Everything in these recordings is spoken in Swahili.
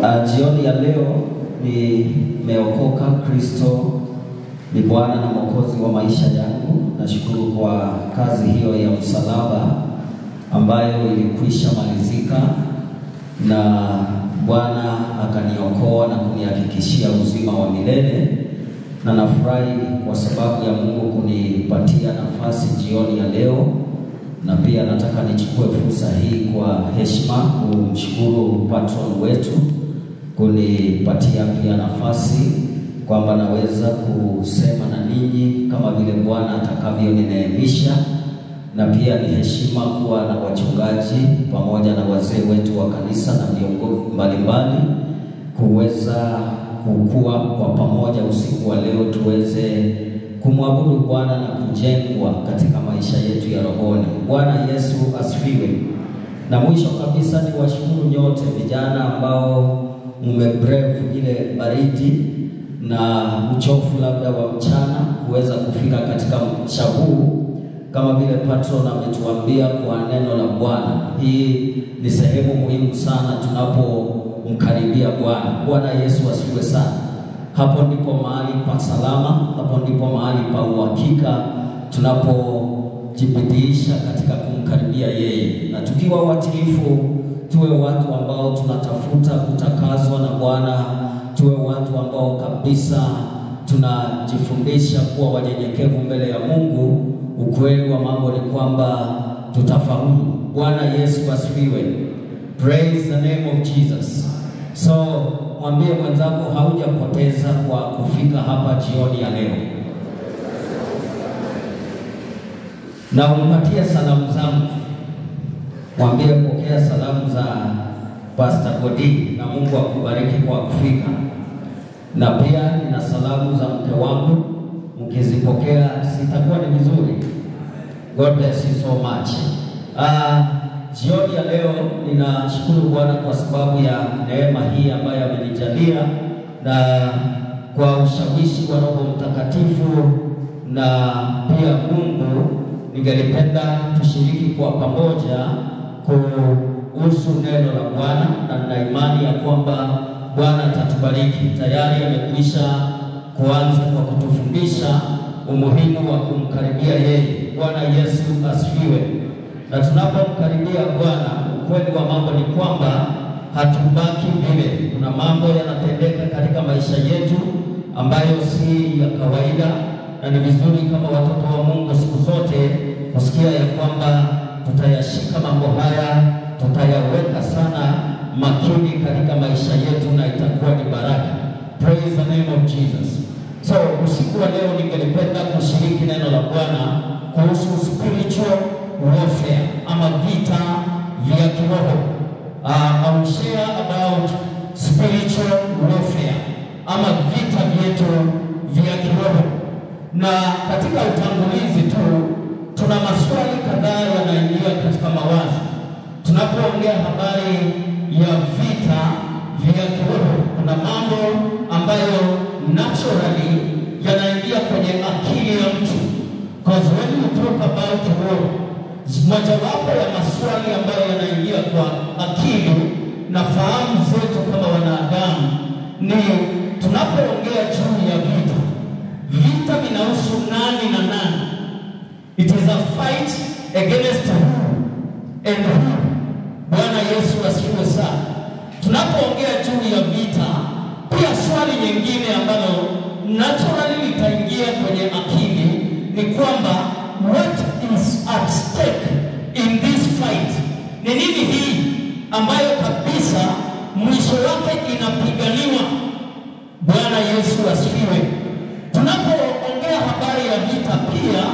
Uh, jioni ya leo nimeokoka. Kristo ni Bwana na Mwokozi wa maisha yangu. Nashukuru kwa kazi hiyo ya msalaba ambayo ilikwisha malizika, na Bwana akaniokoa na kunihakikishia uzima wa milele, na nafurahi kwa sababu ya Mungu kunipatia nafasi jioni ya leo na pia nataka nichukue fursa hii kwa heshima kumshukuru patron wetu kunipatia pia nafasi kwamba naweza kusema na ninyi kama vile Bwana atakavyonineemisha, na pia ni heshima kuwa na wachungaji pamoja na wazee wetu wa kanisa na viongozi mbalimbali kuweza kukua kwa pamoja usiku wa leo tuweze kumwabudu Bwana na kujengwa katika maisha yetu ya rohoni. Bwana Yesu asifiwe. Na mwisho kabisa ni washukuru nyote vijana ambao mmebrave ile baridi na uchofu labda wa mchana kuweza kufika katika mcha huu, kama vile patron ametuambia kwa neno la Bwana. Hii ni sehemu muhimu sana tunapomkaribia Bwana. Bwana Yesu asifiwe sana. Hapo ndipo mahali pa salama, hapo ndipo mahali pa uhakika tunapojibidiisha katika kumkaribia yeye, na tukiwa watiifu, tuwe watu ambao tunatafuta kutakazwa na Bwana, tuwe watu ambao kabisa tunajifundisha kuwa wanyenyekevu mbele ya Mungu. Ukweli wa mambo ni kwamba tutafaulu. Bwana Yesu asifiwe. Praise the name of Jesus. So mwambie mwenzako haujapoteza kwa kufika hapa jioni ya leo, na umpatie salamu zangu. Mwambie pokea salamu za Pastor Godi na Mungu akubariki kwa kufika, na pia nina salamu za mke wangu, mkizipokea sitakuwa ni vizuri. God bless you so much. Uh, Jioni ya leo ninashukuru Bwana kwa sababu ya neema hii ambayo amenijalia na kwa ushawishi wa Roho Mtakatifu na pia Mungu, ningelipenda tushiriki kwa pamoja kuhusu neno la Bwana, na nina imani ya kwamba Bwana atatubariki. Tayari amekwisha kuanza kwa kutufundisha umuhimu wa kumkaribia yeye. Bwana Yesu asifiwe na tunapomkaribia Bwana, ukweli wa mambo ni kwamba hatubaki vile. Kuna mambo yanatendeka katika maisha yetu ambayo si ya kawaida, na ni vizuri kama watoto wa Mungu siku zote kusikia ya kwamba tutayashika mambo haya, tutayaweka sana makini katika maisha yetu, na itakuwa ni baraka. Praise the name of Jesus. So usiku wa leo ningelipenda kushiriki neno la Bwana kuhusu spiritual warfare ama vita vya kiroho. Uh, I will share about spiritual warfare ama vita vyetu vya kiroho, na katika utangulizi tu tuna maswali kadhaa yanaingia katika mawazo tunapoongea habari ya vita vya kiroho. Kuna mambo ambayo naturally yanaingia kwenye akili ya mtu, because when you talk about war mojawapo ya maswali ambayo yanaingia kwa akili na fahamu zetu kama wanadamu ni tunapoongea juu ya vita, vita vinahusu nani na nani? It is a fight against who and who. Bwana Yesu asifiwe sana. Tunapoongea juu ya vita, pia swali nyingine ambalo naturally litaingia kwenye akili ni kwamba what is at stake in this fight? Ni nini hii ambayo kabisa mwisho wake inapiganiwa? Bwana Yesu asifiwe. Tunapoongea habari ya vita, pia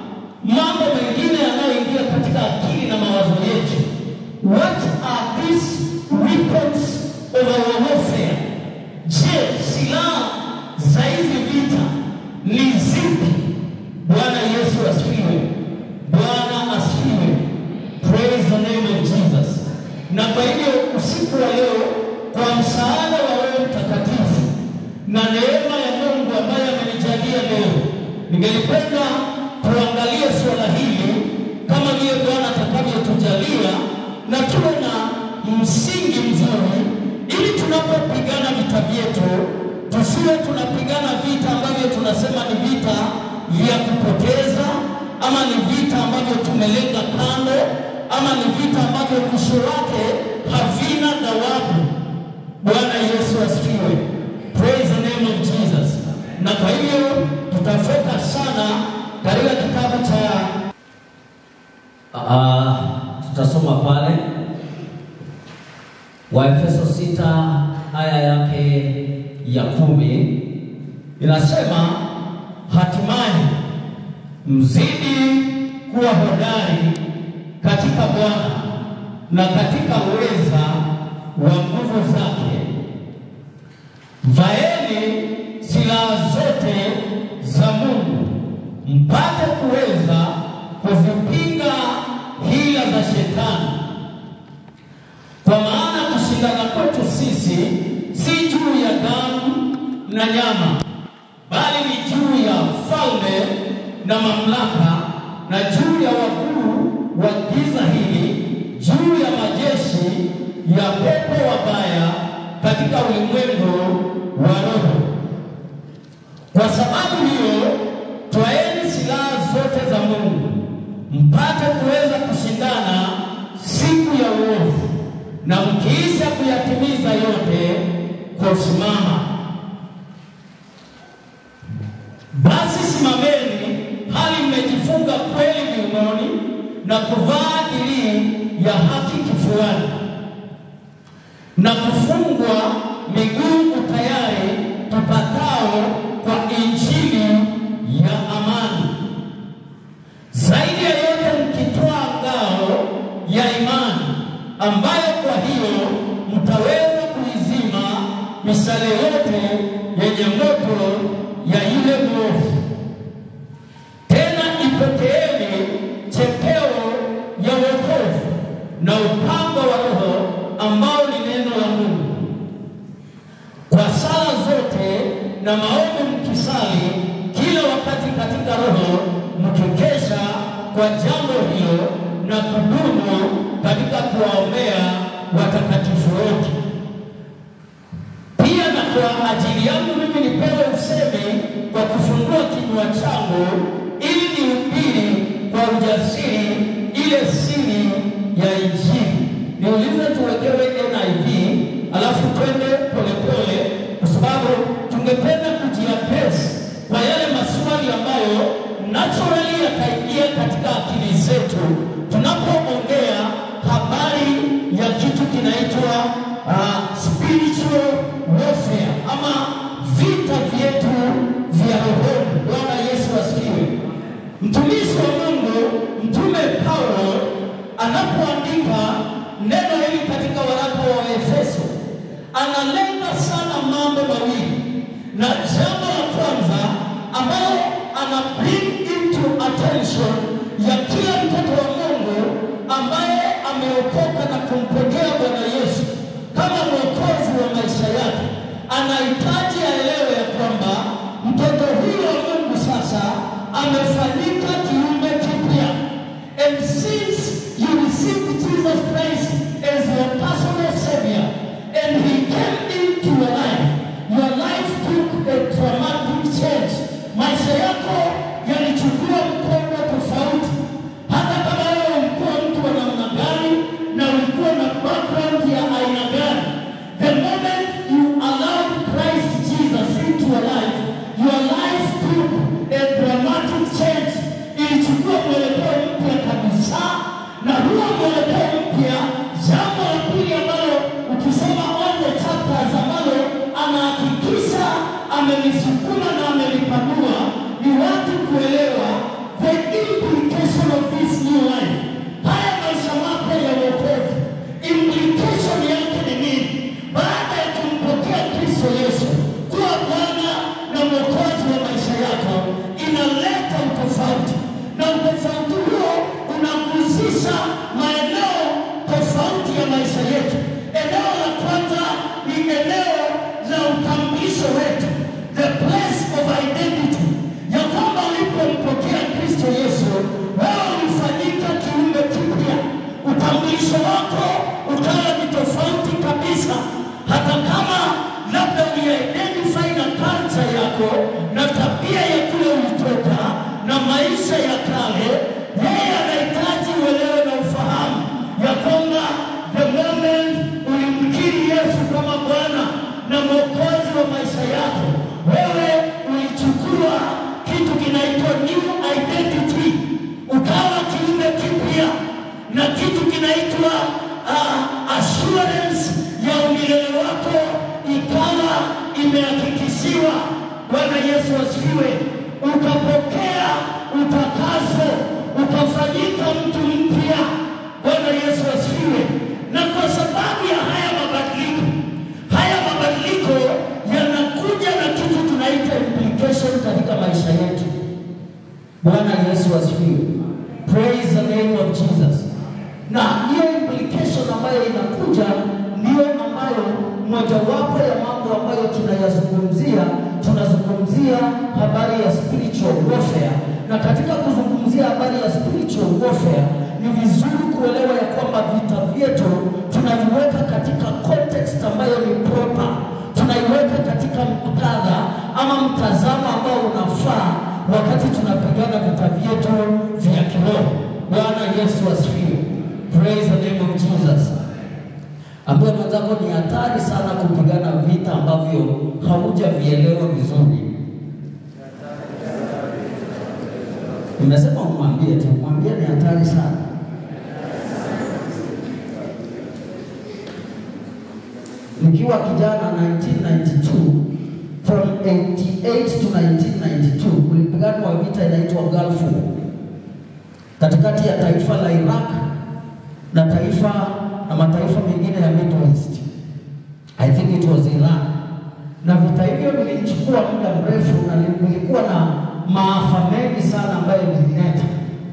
mambo mengine yanayoingia katika akili na mawazo yetu, what are these weapons of our warfare? Je, silaha za hizi vita ni zipi? Bwana Yesu asifiwe. Bwana asifiwe. Praise the name of Jesus. Na kwa hivyo usiku wa leo, kwa msaada wa Roho Mtakatifu na neema ya Mungu ambaye amenijalia leo, ningelipenda tuangalie suala hili kama vile Bwana atakavyotujalia na tuwe na msingi mzuri ili tunapo yetu, tusiwe tunapigana vita ambavyo tunasema ni vita vya kupoteza, ama ni vita ambavyo tumelenga kando, ama ni vita ambavyo mwisho wake havina thawabu. Bwana Yesu asifiwe. Praise the name of Jesus. Na kwa hiyo tutafeka sana katika kitabu cha uh, tutasoma pale Waefeso sita aya yake ya kumi inasema, hatimaye mzidi kuwa hodari katika Bwana na katika uweza wa nguvu zake. Vaeni silaha zote za Mungu mpate kuweza kuzipinga hila za shetani, kwa maana kushindana kwetu sisi si juu ya damu na nyama, bali ni juu ya falme na mamlaka, na juu ya wakuu wa giza hili, juu ya majeshi ya pepo wabaya katika ulimwengu wa roho. Kwa sababu hiyo, twaeni silaha zote za Mungu mpate kuweza kushindana siku ya uovu, na mkiisha kuyatimiza yote, kusimama. Basi simameni hali mmejifunga kweli viunoni na kuvaa dirii ya haki kifuani na kufungwa miguu tayari tupatao kwa injili ya amani. Zaidi ya yote mkitwaa ngao ya imani, ambayo kwa hiyo mtaweza kuizima misale yote yenye moto ya yule mwovu. Tena ipokeeni chepeo ya wokovu na upanga wa Roho ambao ni neno la Mungu, kwa sala zote na maombi mkisali kila wakati katika Roho, mkikesha kwa jambo hilo na kudumu katika kuwaombea watakatifu wote. Pia na kwa ajili yangu mimi nipewe usemi kwa kufungua kinywa changu, ili nihubiri kwa ujasiri ile siri ya Injili. Niulize tuwekewe NIV alafu twende polepole, kwa sababu tungependa kujiapesi kwa yale maswali ambayo naturally yataingia katika akili zetu tunapoongea habari ya kitu kinaitwa uh, spiritual warfare ama vita vyetu vya rohoni. Bwana Yesu asifiwe. Mtumishi wa Mungu Mtume Paulo anapoandika neno hili katika waraka wa Efeso analenga sana mambo mawili, na jambo la kwanza ambalo ana bring into attention ya kila mtoto wa Mungu ambaye ameokoka na kumpokea Bwana Yesu kama mwokozi wa maisha yake, anahitaji aelewe ya kwamba mtoto huyo wa Mungu sasa amefanyika kiumbe kipya. And since you received Jesus Christ as your personal Savior and He came into your life, your life took a dramatic change. Maisha yako yalichukua mkondo tofauti. Hata kama wewe ulikuwa mtu wa namna gani na ulikuwa na background ya aina gani, the moment you allowed Christ Jesus into your life, your life took a dramatic change. Ilichukua mwelekeo mpya kabisa, na huo mwelekeo mpya, jambo la pili ambalo ukisoma all the chapters ambalo anahakikisha amelisukuma na amelipanua ni watu kuelewa the implication of this new life. Haya maisha mapya ya wokovu, implication yake ni nini? Baada ya kumpokea Kristo Yesu kuwa Bwana na Mwokozi wa maisha yako, inaleta utofauti, na utofauti huo unagusisha maeneo tofauti ya maisha yetu. Eneo la kwanza ni eneo la utambulisho wetu, the place of identity, ya kwamba ulipompokea Kristo Yesu, wewe ulifanyika kiumbe kipya. Utambulisho wako ukawa ni tofauti kabisa, hata kama labda ulie Yesu asifiwe. Na kwa sababu ya haya mabadiliko, haya mabadiliko yanakuja na kitu tunaita implication katika maisha yetu. Bwana Yesu asifiwe. Praise the name of Jesus. Na hiyo implication ambayo inakuja ndiyo ambayo mojawapo ya mambo ambayo tunayazungumzia, tunazungumzia habari ya spiritual warfare. Na katika kuzungumzia habari ya spiritual warfare, ni vizuri kuelewa ya kwamba vita vyetu tunaviweka katika context ambayo ni proper, tunaiweka katika muktadha ama mtazamo ambao unafaa wakati tunapigana vita vyetu vya kiroho. Bwana Yesu asifiwe. Praise the name of Jesus. Ambayo mwenzako ni hatari sana kupigana vita ambavyo haujavielewa vizuri. Nimesema umwambie tu, mwambie ni hatari sana. Nikiwa kijana 1992 from 88 to 1992 kulipiganwa vita inaitwa Gulf War katikati ya taifa la Iraq na taifa na mataifa mengine ya Middle East. I think it was Iran. Na vita hivyo vilichukua muda mrefu na vilikuwa na maafa mengi sana ambayo vilileta,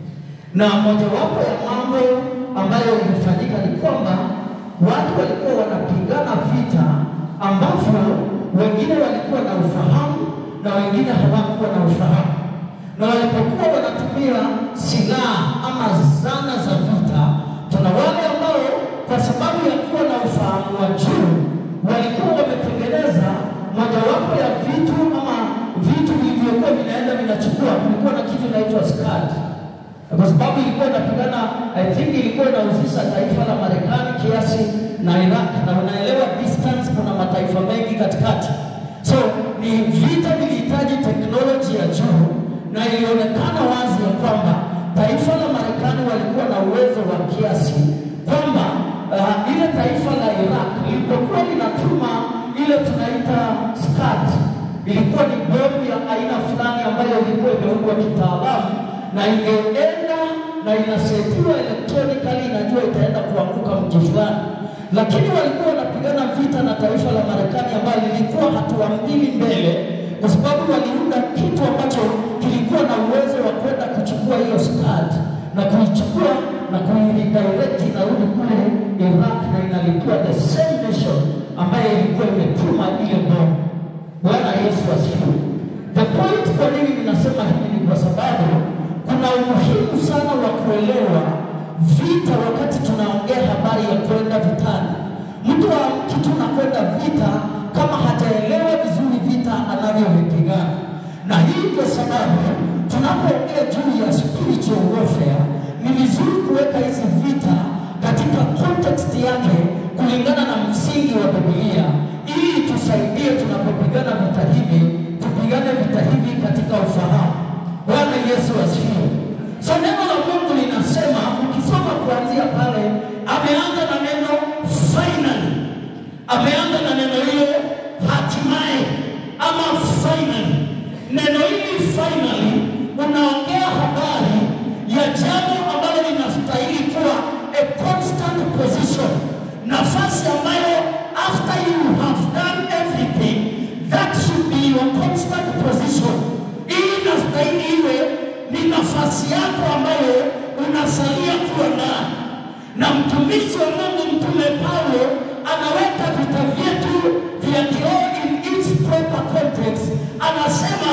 na mojawapo ya mambo ambayo ilifanyika ni kwamba watu walikuwa wanapigana vita ambavyo wengine walikuwa na ufahamu na wengine hawakuwa na ufahamu, na walipokuwa wanatumia silaha ama zana za vita, tuna wale ambao kwa sababu ya kuwa na ufahamu wa juu walikuwa wametengeneza mojawapo ya vitu ama vitu vilivyokuwa vinaenda vinachukua, kulikuwa na kitu inaitwa SCAD kwa sababu ilikuwa inapigana, I think ilikuwa inahusisha taifa la Marekani kiasi na Iraq, na unaelewa distance, kuna mataifa mengi katikati, so ni vita vilihitaji teknoloji ya juu, na ilionekana wazi ya kwamba taifa la Marekani walikuwa na uwezo wa kiasi kwamba uh, ile taifa la Iraq lilipokuwa linatuma ile tunaita SCAD, ilikuwa ni bomu ya aina fulani ambayo ilikuwa imeundwa kitaalamu na ingeenda na inasetiwa electronically, inajua itaenda kuanguka mji fulani, lakini walikuwa wanapigana vita na taifa la Marekani ambayo lilikuwa hatua mbili mbele, kwa sababu waliunda kitu ambacho kilikuwa na uwezo wa kwenda kuchukua hiyo SCAD na kuichukua na kuiredirect inarudi kule Iraq na inalipua the same nation ambayo ilikuwa imetuma ile bomu. Bwana Yesu asifiwe. The point kwa nini ninasema hivi ni kwa sababu kuna umuhimu sana wa kuelewa vita wakati tunaongea habari ya kwenda vitani. Mtu wa kitu na kwenda vita kama hajaelewa vizuri vita anavyovipigana, na hii kwa sababu tunapoongea juu ya spiritual warfare ni vizuri kuweka hizi vita katika context yake kulingana na msingi wa Biblia ili tusaidie tunapopigana vita hivi, tupigane vita hivi katika ufahamu. Bwana Yesu asifiwe. So neno la Mungu linasema, ukisoma kuanzia pale, ameanza na neno finally, ameanza na neno hilo hatimaye, ama finally. Neno hili finally unaongea habari ya jambo ambalo linastahili kuwa a constant position, nafasi ambayo after you have done everything that should be your constant position. Hii inastahili iwe ni nafasi yako ambayo unasalia kuwa ndani, na mtumishi wa Mungu Mtume Paulo anaweka vita vyetu vya kiroho in its proper context. Anasema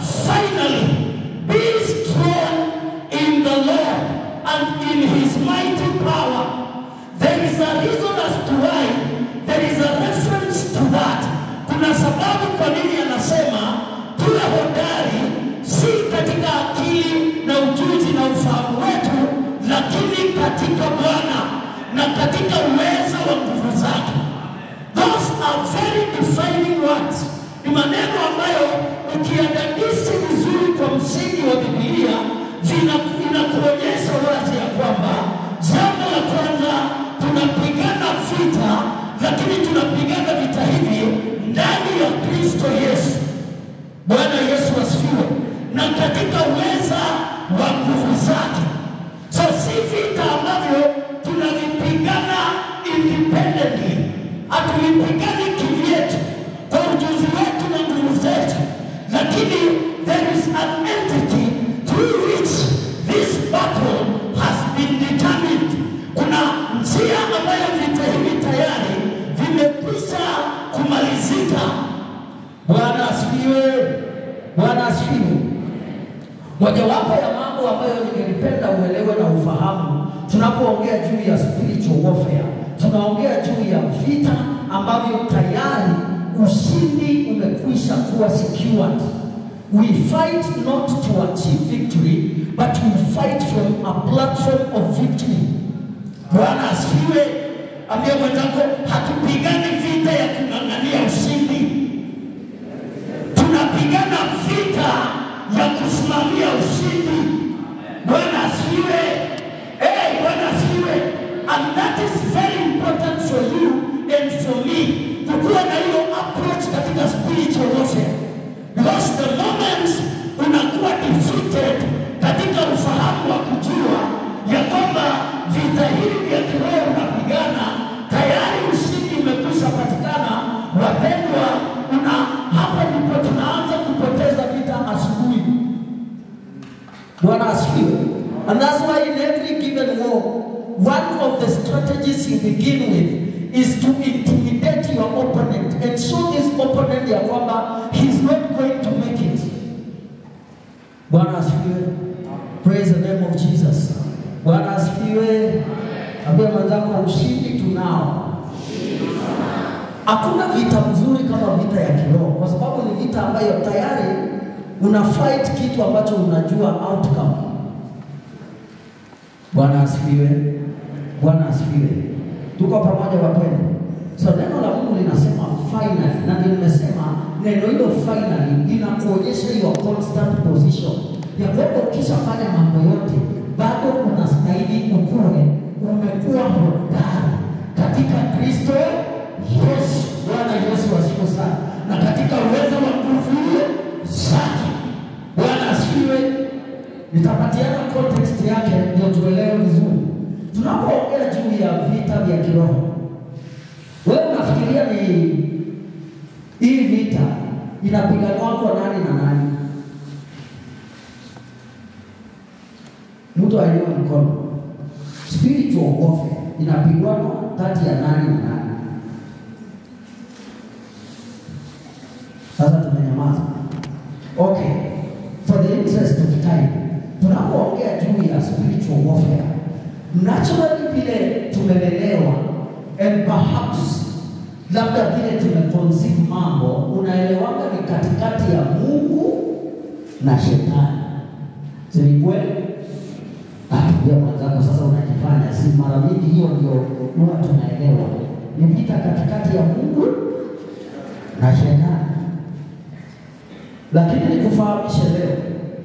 finally be strong in the Lord and in his mighty power. There is a reason as to why there is a reference to that. Kuna sababu kwa nini anasema tuwe hodari, si katika akili na ujuzi na ufahamu wetu, lakini katika Bwana na katika uweza wa nguvu zake. Those are very defining words. Ni maneno ambayo ukiadadisi vizuri kwa msingi wa Biblia vina- inakuonyesha wazi ya kwamba jambo la kwanza tunapigana vita, lakini tunapigana vita hivi ndani ya Kristo Yesu. Bwana Yesu asifiwe, na katika uweza wa nguvu zake. So si vita ambavyo tunavi hatuipigani kivyetu kwa ujuzi wetu na nguvu zetu, lakini there is an entity through which this battle has been determined. Kuna njia ambayo vita hivi tayari vimekwisha kumalizika. Bwana asifiwe! Bwana asifiwe! Mojawapo ya mambo ambayo ningelipenda uelewe na ufahamu tunapoongea juu ya spiritual warfare, tunaongea juu ya vita ambavyo tayari ushindi umekwisha kuwa secured. We fight not to achieve victory, but we fight from a platform of victory. Bwana asifiwe. Ambia mwenzako, hatupigani vita ya kung'ang'ania ushindi, tunapigana vita ya kusimamia ushindi. Bwana asifiwe. Hey, Bwana asifiwe. And that is very important for you and for me kukuwa na hiyo approach katika spiritual warfare. Because the moment unakuwa defeated katika ufahamu wa kujua ya kwamba vita hivi vya kiroho unapigana, tayari ushindi umekwisha patikana. Wapendwa, una hapa ndipo tunaanza kupoteza vita asubuhi. Bwana asifiwe. And that's why in every given war, one of the strategies you begin with is to intimidate your opponent and show this opponent ya kwamba he's not going to make it. Bwana asifiwe. Praise the name of Jesus. Bwana asifiwe. Ambia mwenzako ushindi tunao. Hakuna vita mzuri kama vita ya kiroho, kwa sababu ni vita ambayo tayari una fight kitu ambacho unajua outcome. Bwana asifiwe. Bwana asifiwe. Tuko pamoja wapendwa. So neno la Mungu linasema finally, na ndio nimesema neno hilo finally linakuonyesha hiyo constant position ya kwamba ukishafanya mambo yote bado unastahili ukue, umekuwa hodari katika Kristo Yesu. Bwana Yesu asifiwe sana, na katika uwezo wa nguvu hiyo zake. Bwana asifiwe. Nitapatiana context yake ndio tuelewe vizuri. Tunapoongea juu ya vita vya kiroho, wewe unafikiria ni hii vita inapiganwa kwa nani na nani? Mtu aliye mkono. Spiritual warfare inapigwa kati ya nani na nani? Sasa tumenyamaza. Okay. For the interest of time, tunapoongea juu ya spiritual warfare, naturally vile tumelelewa and perhaps labda vile tumeconceive mambo, unaelewanga ni katikati ya Mungu na shetani. Si ni kweli? Pia mwenzako sasa unajifanya, si mara mingi hiyo ndio huwa tunaelewa ni vita katikati ya Mungu na shetani. Lakini nikufahamishe leo,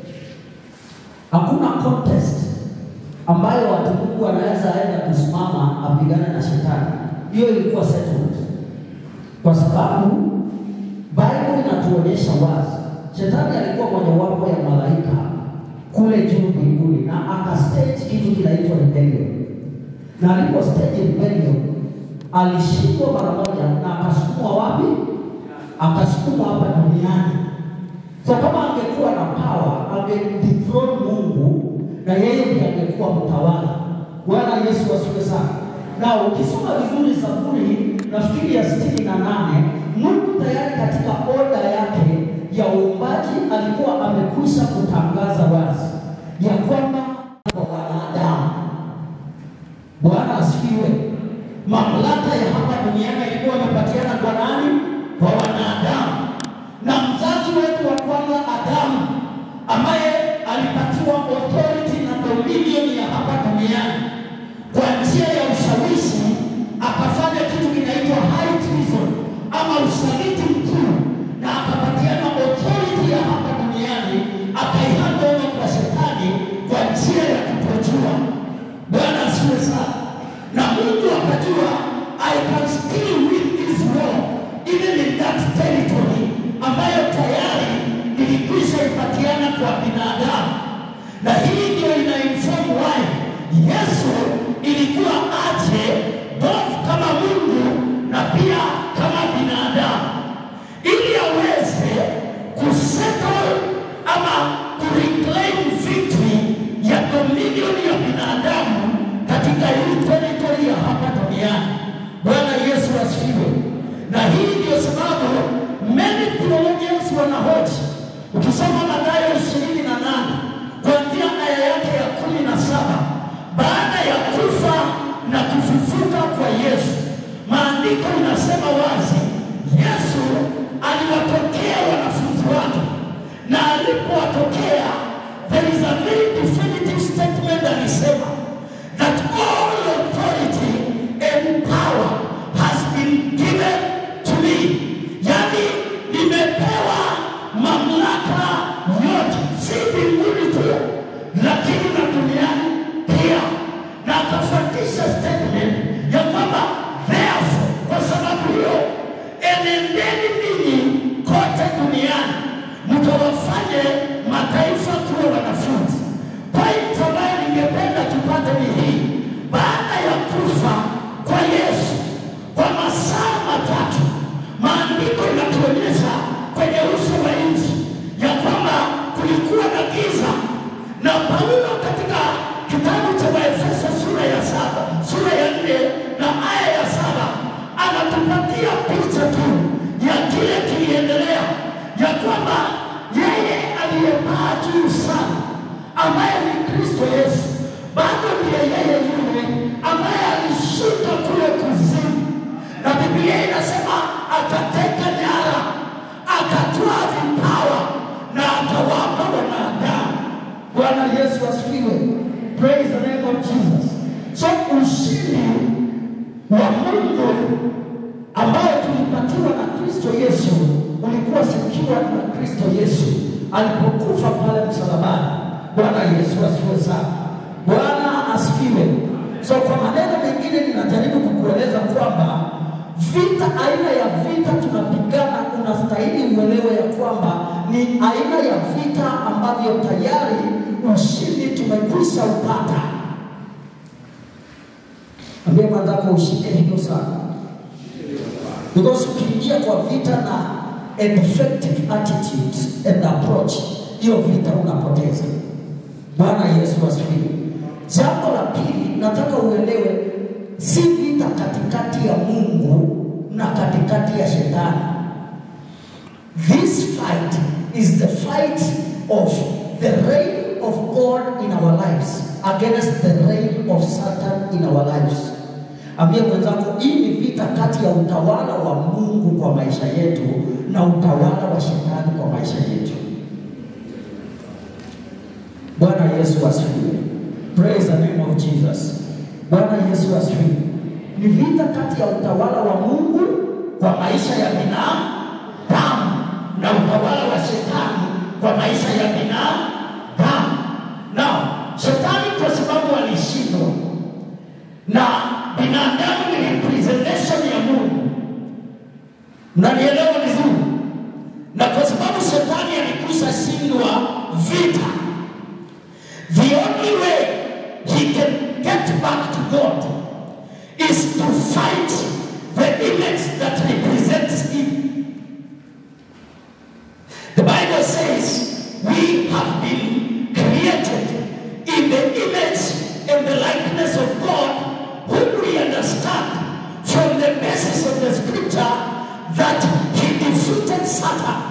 hakuna contest ambayo watu Mungu anaweza aenda kusimama apigane na shetani. Hiyo ilikuwa settled, kwa sababu Bible inatuonyesha wazi shetani alikuwa mojawapo ya malaika kule juu mbinguni, na akastage kitu kinaitwa rebellion, na alipo stage rebellion alishindwa mara moja, na akasukumwa wapi? Akasukumwa hapa duniani. So kama angekuwa na power, angedethrone Mungu na yeye ndiye angekuwa mtawala. Bwana Yesu asifiwe sana. Na ukisoma vizuri Zaburi nafikiri ya sitini na nane Mungu tayari katika oda yake ya uumbaji alikuwa amekwisha kutangaza wazi ya kwamba kwa wanadamu. Bwana asifiwe. Mamlaka ya hapa duniani ilikuwa imepatiana kwa nani? Kwa wanadamu. Na mzazi wetu wa kwanza Adamu, ambaye alipatiwa authority na dominion ya hapa duniani kwa njia ya ushawishi, akafanya kitu kinaitwa high treason ama usaliti mkuu, na akapatiana authority ya hapa duniani, akaihanda over kwa shetani kwa njia ya kutojua. Bwana asifiwe sana. Na Mungu akajua I can still win this war even in that territory ambayo tayari ilikwisha ipatiana kwa binadamu, na hii ndio ina inform why Yesu ilikuwa aje both kama Mungu na pia na kufufuka kwa Yesu, maandiko inasema wazi, Yesu aliwatokea wanafunzi wake, na alipowatokea, there is a very definitive statement alisema that all authority and power has been given to me, yani nimepewa mamlaka yote, si mbinguni tu, lakini na duniani pia. Na akafuatisha statement ya kwamba therefore, kwa sababu hiyo, enendeni ninyi kote duniani mkawafanye mataifa kuwa wanafunzi. Point ambayo ningependa tupate ni hii: baada ya kufa kwa Yesu kwa masaa matatu, maandiko inatuonyesha kwenye uso wa nchi ya kwamba kulikuwa na giza, na Paulo katika kitabu cha Waefeso sura ya saba sura ya nne na aya ya saba anatupatia picha tu ya kile kiliendelea, ya kwamba yeye aliyepaa juu sana ambaye ni Kristo Yesu bado ndiye yeye yule ambaye alishuka kule kuzimu, na Biblia inasema akateka nyara, akatwaa vipawa na akawapa wanadamu. Bwana Yesu asifiwe. Praise the name of Jesus. So ushindi wa Mungu Ambayo tulipatiwa na Kristo Yesu ulikuwa sikiwa na Kristo Yesu alipokufa pale msalabani. Bwana Yesu asifiwe sana. Bwana asifiwe. So kwa maneno mengine ninajaribu kukueleza kwamba vita, aina ya vita tunapigana, unastahili uelewe ya kwamba ni aina ya vita ambavyo tayari ushindi tumekwisha upata. Ambia mwenzako ushike hilo sana, because ukiingia kwa vita na a defective attitude and approach, hiyo vita unapoteza. Bwana Yesu asifiwe. Jambo la pili, nataka uelewe, si vita katikati ya Mungu na katikati ya shetani. This fight is the fight of the reign of God in our lives against the reign of Satan in our lives. Ambia mwenzako, hii ni vita kati ya utawala wa Mungu kwa maisha yetu na utawala wa shetani kwa maisha yetu. Bwana Yesu asifiwe. Praise the name of Jesus. Bwana Yesu asifiwe. Ni vita kati ya utawala wa Mungu kwa maisha ya binadamu na utawala wa shetani kwa maisha ya binadamu. Na shetani kwa sababu alishindwa na binadamu ni representation ya Mungu, na nielewa vizuri, na kwa sababu shetani alikwisha shindwa vita, the only way he can get back to God is to fight the image that represents him. The Bible says we have been created in the image and the likeness of God, whom we understand from the basis of the scripture that he defeated Satan.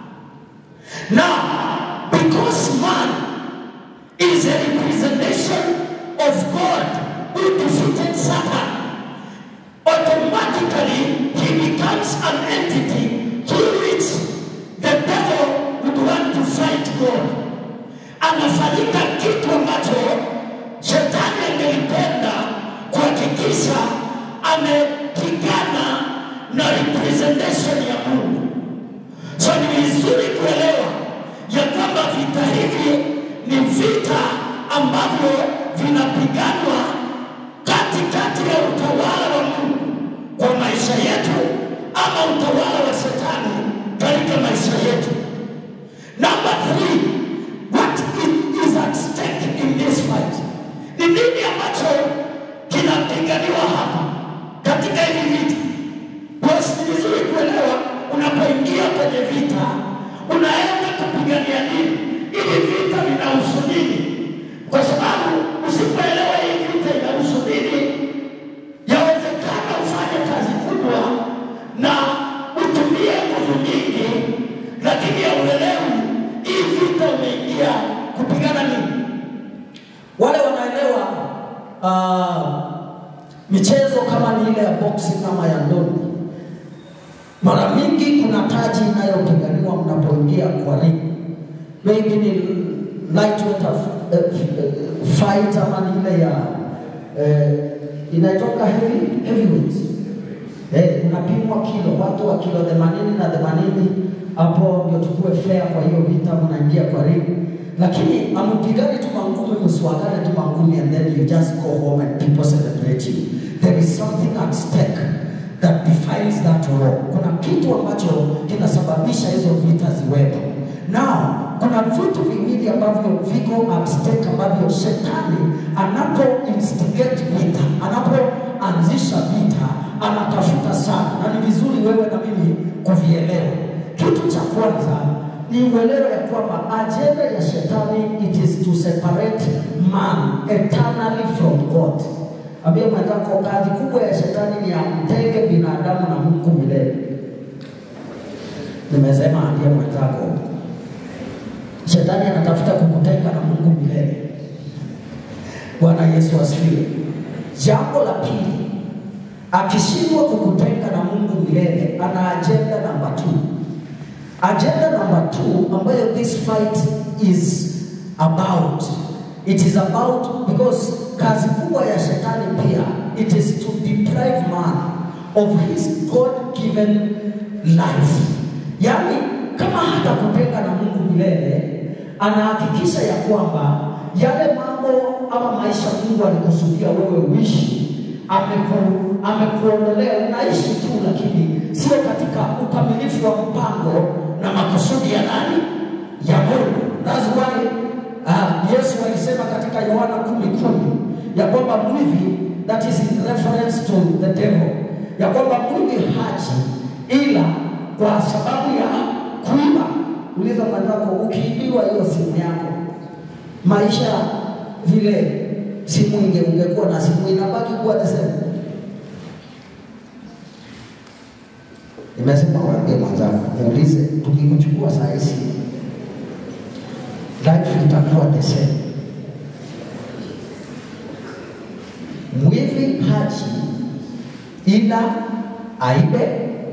Now, because man is a representation of God who defeated Satan, automatically he becomes an entity through which the devil would want to fight God. Anafanyika kitu ambacho shetani angelipenda kuhakikisha amepigana na representation ya Mungu. So ni vizuri kuelewa ya kwamba vita hivi ni vita ambavyo vinapiganwa katikati ya utawala wa Mungu kwa maisha yetu ama utawala wa shetani katika maisha yetu. Number three, what is at stake in this fight? Ni nini ambacho kinapiganiwa hapa katika hivi vita? Basi ni vizuri kuelewa unapoingia kwenye vita unaenda kupigania nini, ili vita vinahusu nini, kwa sababu usipoelewa hii vita inahusu nini, yawezekana ufanye kazi kubwa na utumie nguvu nyingi, lakini hauelewi hii vita umeingia kupigana nini. wale wanaelewa uh, Michezo kama ni ile ya boxing ama ya ndondi, mara mingi kuna taji inayopiganiwa mnapoingia kwa ring, maybe ni lightweight of- eh, eh, fight ama ni ile ya eh, inaitoka heavy heavyweight Eh, unapimwa kilo, watu wa kilo 80 na 80, hapo ndio tukue fair. Kwa hiyo vita mnaingia kwa ring, lakini amupigani tu mangumi, msiwagane tu mangumi and then you just go home and people celebrate you. There is something at stake that defines that war. Kuna kitu ambacho kinasababisha hizo vita ziwepo. Now, kuna vitu viwili ambavyo viko at stake ambavyo shetani anapo instigate vita, anapoanzisha vita anatafuta sana, na ni vizuri wewe na mimi kuvielewa. Kitu cha kwanza ni uelewe ya kwamba ajenda ya shetani it is to separate man eternally from God. Ambia mwenzako, kazi kubwa ya shetani ni amtenge binadamu na Mungu milele. Nimesema ambia mwenzako, shetani anatafuta kukutenga na Mungu milele. Bwana Yesu asifiwe. Jambo la pili, akishindwa kukutenga na Mungu milele, ana ajenda namba 2. Agenda number two ambayo this fight is about it is about because kazi kubwa ya shetani pia it is to deprive man of his God given life. Yaani kama hatakutenga na Mungu milele, anahakikisha ya kwamba yale mambo ama maisha Mungu alikusudia wewe uishi ameku, amekuondolea unaishi tu, lakini sio katika ukamilifu wa mpango na makusudi ya nani? Ya Mungu. That's why uh, Yesu alisema katika Yohana kumi kumi ya kwamba mwivi, that is in reference to the devil, ya kwamba mwivi haji ila kwa sababu ya kuiba. Uliza mwenzako, ukiibiwa hiyo simu yako, maisha vile simu inge ungekuwa na simu inabaki kuwa the same. Nimesema waambie mwenzako, muulize, tukikuchukua saa hizi life itakuwa the same. Mwivi haji ila aibe,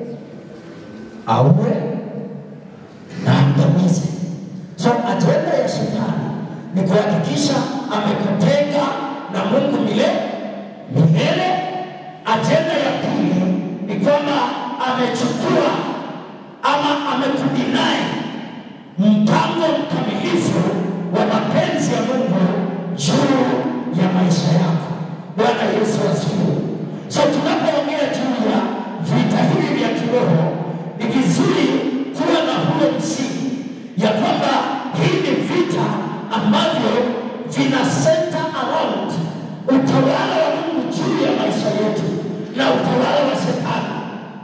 auwe na angamize. So ajenda ya shetani ni kuhakikisha amekutenga na Mungu milele milele. Ajenda ya pili ni kwamba amechukua ama amekudinai mpango mkamilifu wa mapenzi ya Mungu juu ya maisha yako. Bwana Yesu asifiwe. So tunapoongea juu ya vita hivi vya kiroho, ni vizuri kuwa na huo msingi ya kwamba hii ni vita ambavyo vina center around utawala wa Mungu juu ya maisha yetu na utawala wa shetani.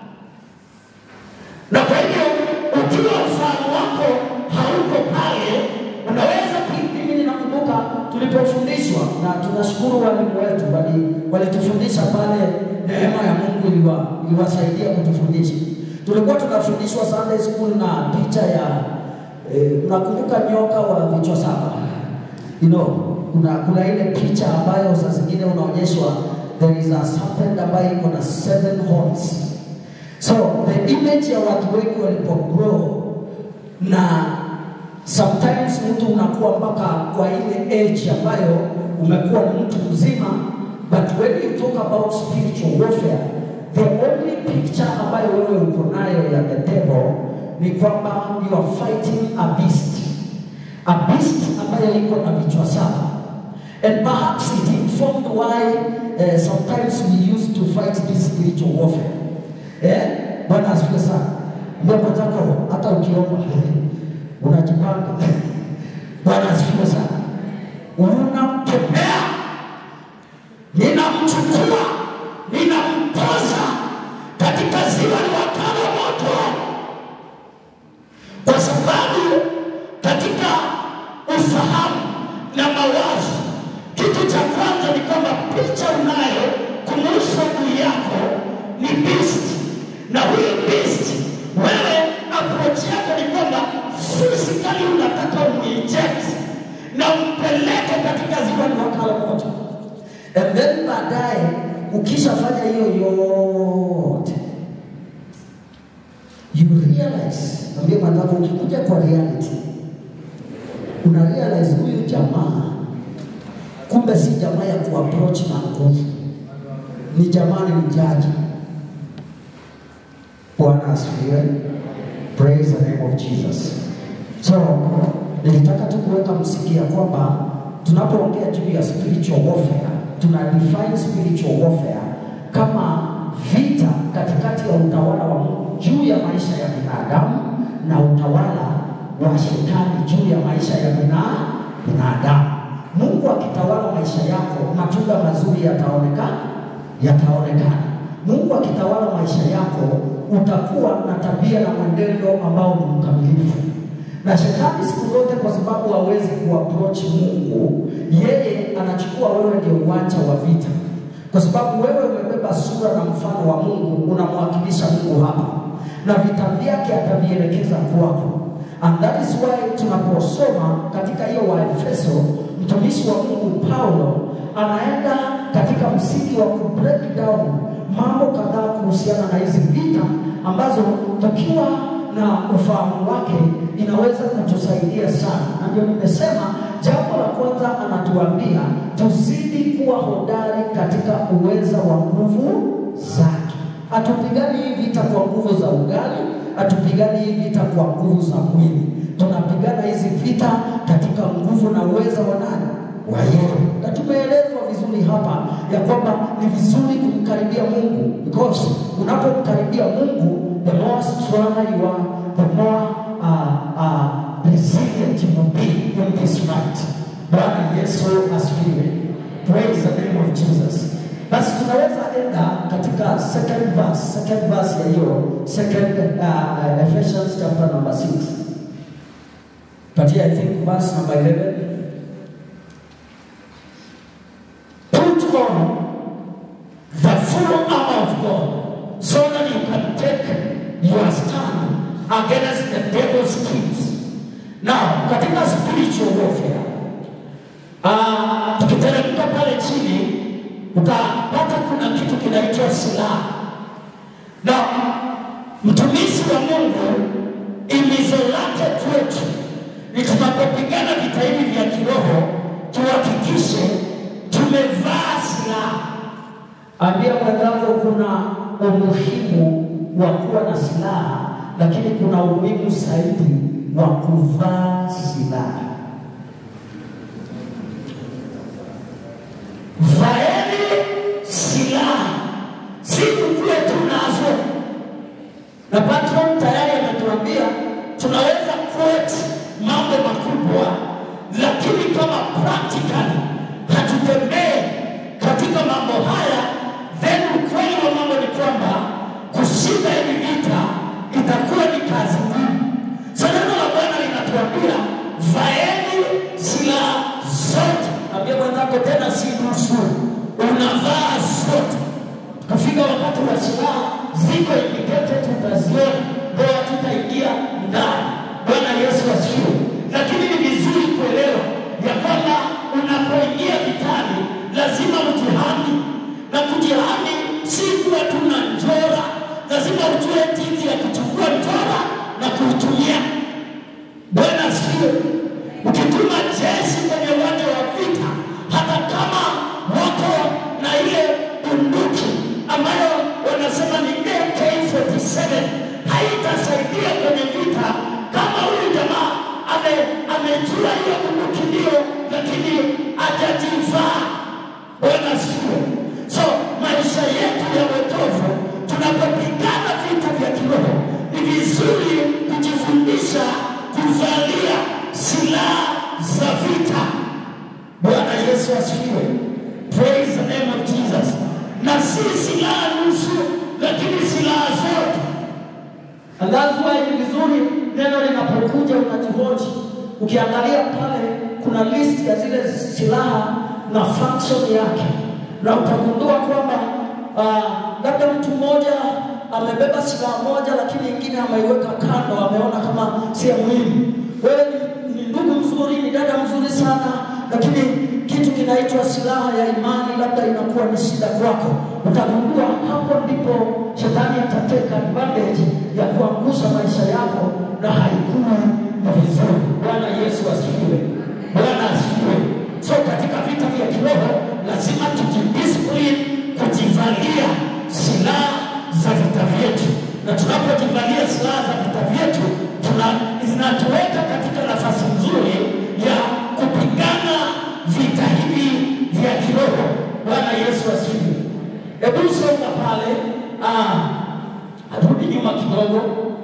Na kwa hivyo ukiwa ufahamu wako hauko pale, unaweza pi- mimi ninakumbuka tulipofundishwa na tunashukuru walimu wetu wali- walitufundisha pale, neema ya Mungu iliwa- iliwasaidia kutufundisha. Tulikuwa tunafundishwa Sunday school na picha ya eh, unakumbuka nyoka wa vichwa saba you know, kuna, kuna ile picha ambayo saa zingine unaonyeshwa there is a serpent ambayo iko na seven horns So the image ya watu wengi walipogrow na sometimes mtu unakuwa mpaka kwa ile age ambayo umekuwa ni mtu mzima, but when you talk about spiritual warfare, the only picture ambayo wewe uko nayo ya the devil ni kwamba you are fighting a beast, a beast ambayo iko na vichwa saba. And perhaps it informed why uh, sometimes we used to fight this spiritual warfare. Eh? Bwana asifiwe sana. Ndio mwenzako hata ukiomba unajipanga. Bwana asifiwe sana. Unamkemea, ninamchukua, ninamtoza katika ziwa liwakalo moto, kwa sababu katika ufahamu na mawazo, kitu cha kwanza ni kwamba picha unayo kumuhusu adui yako ni beast, na huyo beast wewe approach yako ni kwamba physically unataka uminject na umpeleke katika ziwa liwakalo moto, and then baadaye ukishafanya hiyo yote you realize, ambia mwenzako, ukikuja kwa reality una realize huyu jamaa kumbe si jamaa ya kuapproach na nguvu, ni jamaa ni mjaji. Bwana asifiwe. Praise the name of Jesus. So nilitaka tu kuweka msingi ya kwamba tunapoongea juu ya spiritual warfare, tuna define spiritual warfare kama vita katikati ya utawala wa Mungu juu ya maisha ya binadamu na utawala wa shetani juu ya maisha ya bina- binadamu. Mungu akitawala maisha yako, matunda mazuri yataonekana, yataonekana. Mungu akitawala maisha yako, utakuwa na tabia na mwenendo ambao ni mkamilifu. Na shetani siku zote, kwa sababu hawezi kuapproach Mungu, yeye anachukua wewe ndio uwanja wa vita, kwa sababu wewe umebeba sura na mfano wa Mungu, unamwakilisha Mungu hapa, na vita vyake atavielekeza kwako. And that is why tunaposoma katika hiyo Waefeso, mtumishi wa Mungu Paulo anaenda katika msingi wa ku break down mambo kadhaa kuhusiana na hizi vita ambazo tukiwa na ufahamu wake inaweza kutusaidia sana, na ndio nimesema jambo la kwanza anatuambia tuzidi kuwa hodari katika uweza wa nguvu zake. Hatupigani hii vita kwa nguvu za ugali, hatupigani hii vita kwa nguvu za mwili, tunapigana hizi vita katika nguvu na uweza wa nani? Wa yeye. Na tumeelezwa vizuri hapa ya kwamba ni vizuri kumkaribia Mungu because unapomkaribia Mungu the more stronger you are, the more uh, uh, resilient you will be in this fight. Bwana Yesu asifiwe. Praise the name of Jesus. Basi tunaweza enda katika second verse, second verse ya hiyo second uh, Ephesians chapter number 6. But here I think verse number 11. Put on the full armor of God so that you can take your stand against the devil's schemes. Now, katika spiritual warfare, uh, tukiteremka pale chini utapata kuna kitu kinaitwa silaha, na mtumishi wa Mungu imizo lake kwetu ni tunapopigana vita hivi vya kiroho tuhakikishe tumevaa silaha. Ambia mwenzako kuna umuhimu wa kuwa na silaha, lakini kuna umuhimu zaidi wa kuvaa silaha. Vaeni silaha, si kukuwe tunazo. Na patron tayari ametuambia tunaweza quote mambo makubwa, lakini kama practically hatutembee katika mambo haya, then ukweli wa mambo ni kwamba kushinda hivi vita itakuwa ni kazi ngumu. So neno la Bwana linatuambia vaeni silaha zote. Ambia mwenzako tena, si nusu, unavaa zote. Tukafika wakati wa silaha ziko indicated, tutaziona ndio hatutaingia ndani. Bwana Yesu asifiwe. Lakini ni vizuri kuelewa ya kwamba unapoingia vitani lazima ujihami, na kujihami si kuwa tuna njora, lazima ujue jinsi ya kuchukua njora na kuitumia. Bwana asifiwe. Ukituma jeshi kwenye uwanja wa vita, hata kama wako na ile bunduki ambayo wanasema ni AK47 haitasaidia kwenye vita kama huyu jamaa ame amejua hiyo bunduki ndio, lakini hajajivaa. Bwana asifiwe. So maisha yetu ya wokovu, tunapopigana vita vya kiroho, ni vizuri kujifundisha kuvalia silaha za vita. Bwana Yesu asifiwe. Praise the name of Jesus. Na si silaha nusu, lakini silaha zote. And that's why ni vizuri neno linapokuja unajihoji. Ukiangalia pale kuna list ya zile silaha na function yake, na utagundua kwamba uh, labda mtu mmoja amebeba silaha moja, lakini ingine ameiweka kando, ameona kama si ya muhimu. Wewe ni, ni ndugu mzuri, ni dada mzuri sana, lakini kitu kinaitwa silaha ya imani labda inakuwa ni shida kwako, utagundua hapo ndipo shetani atateka advantage ya kuangusha maisha yako na haikuwa ni vizuri. Bwana Yesu asifiwe. Bwana asifiwe. So katika vita vya kiroho lazima tujidiscipline kujivalia silaha za vita vyetu, na tunapojivalia silaha za vita vyetu tuna zinatuweka katika nafasi nzuri ya kupigana vita hivi vya kiroho. Bwana Yesu asifiwe. Hebu songa pale, ah, rudi nyuma kidogo,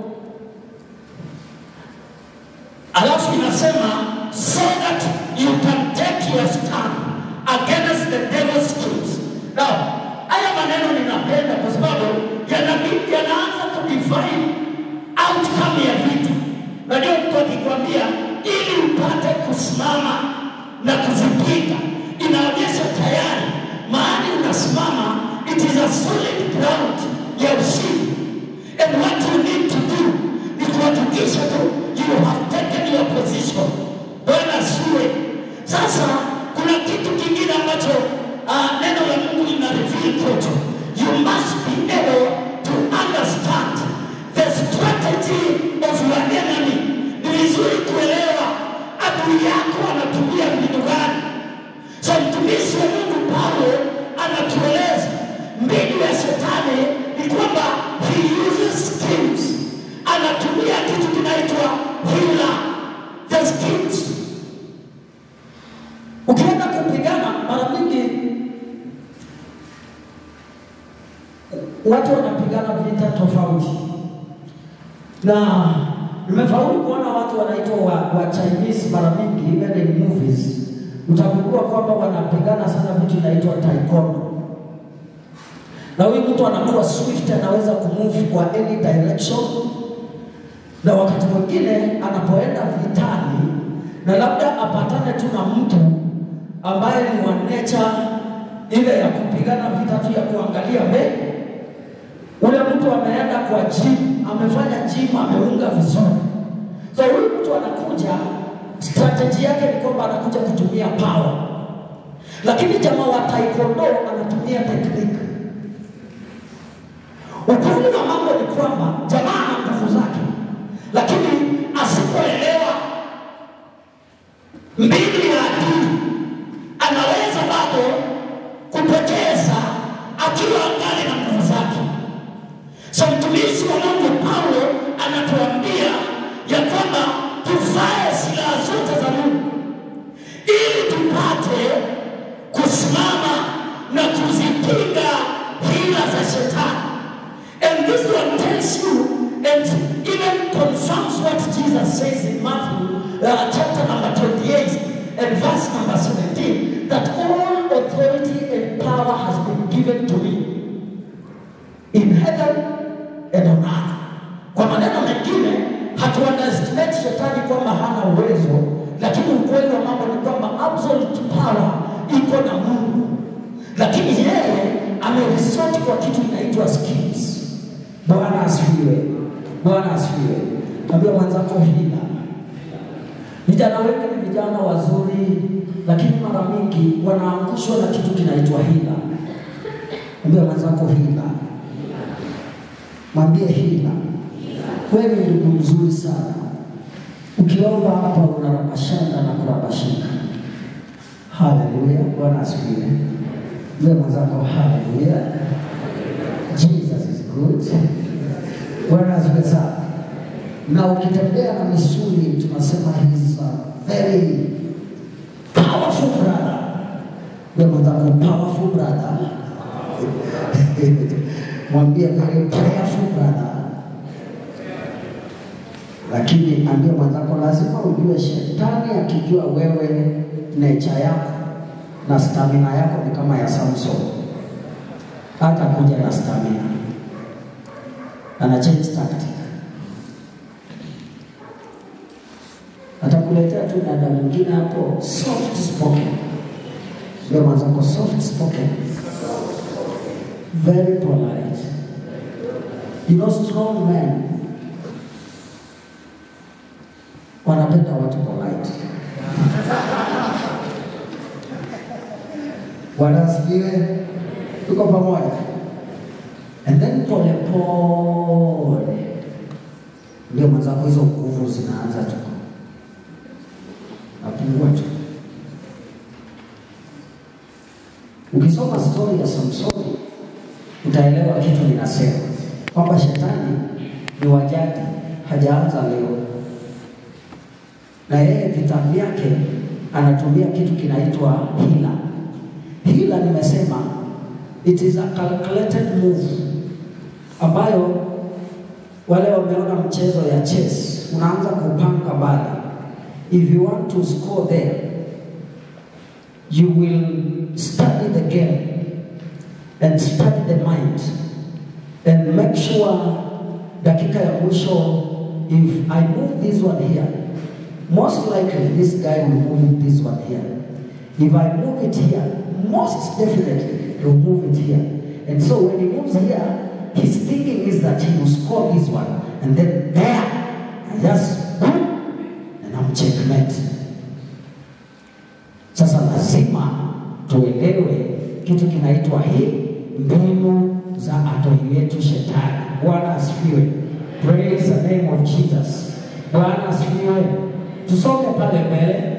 alafu inasema so that you can take your stand against the devil's schemes. Now, haya maneno ninapenda kwa sababu yana- yanaanza kudefine outcome ya vita. Najua mtu akikwambia ili upate kusimama na kuzipinga, inaonyesha tayari mahali unasimama, it is a solid ground ya ushindi. And what you need to do ni kuhakikisha tu you have taken your position. Bwana asifiwe. Sasa kuna kitu kingine ambacho uh, neno la Mungu lina reveal kwetu. You must be able to understand the strategy of your enemy. Ni vizuri kuelewa adui yako anatumia mbinu gani. So mtumishi wa Mungu Paulo anatueleza mbinu ya shetani ni kwamba he uses schemes, anatumia kitu kinaitwa hila, the schemes. Ukienda kupigana mara nyingi watu wanapigana vita tofauti, na nimefaulu kuona watu wanaitwa wa, wa Chinese mara mingi, even in movies utagundua kwamba wanapigana sana vitu inaitwa taekwondo, na huyu mtu anakuwa swift, anaweza kumove kwa any direction, na wakati mwingine anapoenda vitani na labda apatane tu na mtu ambaye ni wa nature ile ya kupigana vita tu ya kuangalia mbele ule mtu ameenda kwa gym, amefanya gym, ameunga vizuri. So huyu mtu anakuja, strategy yake ni kwamba anakuja kutumia power, lakini jamaa wa taekwondo anatumia technique. Ukweli wa mambo ni kwamba jamaa ana nguvu zake, lakini asipoelewa mbinu ya adui anaweza bado kupoteza akiwa angali na nguvu zake. So mtumishi wa Mungu Paulo anatuambia ya kwamba tuvae silaha zote za Mungu ili tupate kusimama na kuzipinga hila za shetani. And this one tells you and even confirms what Jesus says in Matthew uh, chapter number 28 and verse number 17 that all authority and power has been given to me in heaven and on earth. Kwa maneno mengine, hatu underestimate shetani kwamba hana uwezo, lakini ukweli wa mambo ni kwamba absolute power iko na Mungu, lakini yeye ameresort kwa kitu inaitwa schemes. Bwana asifiwe, Bwana asifiwe. Ambia mwenzako hila. Vijana wengi ni vijana wazuri, lakini mara mingi wanaangushwa na kitu kinaitwa hila. Ambia mwenzako hila mwambie hila. Wewe ni ndugu mzuri sana, ukiomba hapa unarabashana na kurabashika. Haleluya, Bwana asifiwe. Mwambie mwenzako haleluya, Jesus is good. Bwana asifiwe sana. Na ukitembea na misuli, tunasema he is a very powerful brother. Mwambie mwenzako powerful brother mwambie very prayerful brother. Lakini ambie mwenzako, lazima ujue shetani akijua wewe nature yako na stamina yako ni kama ya Samson, hata kuja na stamina, ana change tactic, atakuletea tu dada mwingine hapo soft spoken. Ambie mwenzako soft spoken very polite. You know, strong men wanapenda watu polite. Bwana asifiwe. Tuko pamoja. And then pole pole ndio mwenzako, hizo nguvu zinaanza tu napungua tu. Ukisoma stori ya Samsoni utaelewa kitu ninasema kwamba shetani ni wajadi, hajaanza leo, na yeye vita vyake anatumia kitu kinaitwa hila. Hila nimesema it is a calculated move ambayo wale wameona mchezo ya chess, unaanza kupanga mbali. If you want to score there, you will study the game and study the mind and make sure dakika ya mwisho if I move this one here most likely this guy will move this one here if I move it here most definitely he'll move it here and so when he moves here his thinking is that he will score this one and then there I just boom and I'm checkmate sasa lazima tuelewe kitu kinaitwa hii mbinu za adui yetu shetani. Bwana asifiwe. Praise the name of Jesus. Bwana asifiwe. Tusome pale mbele.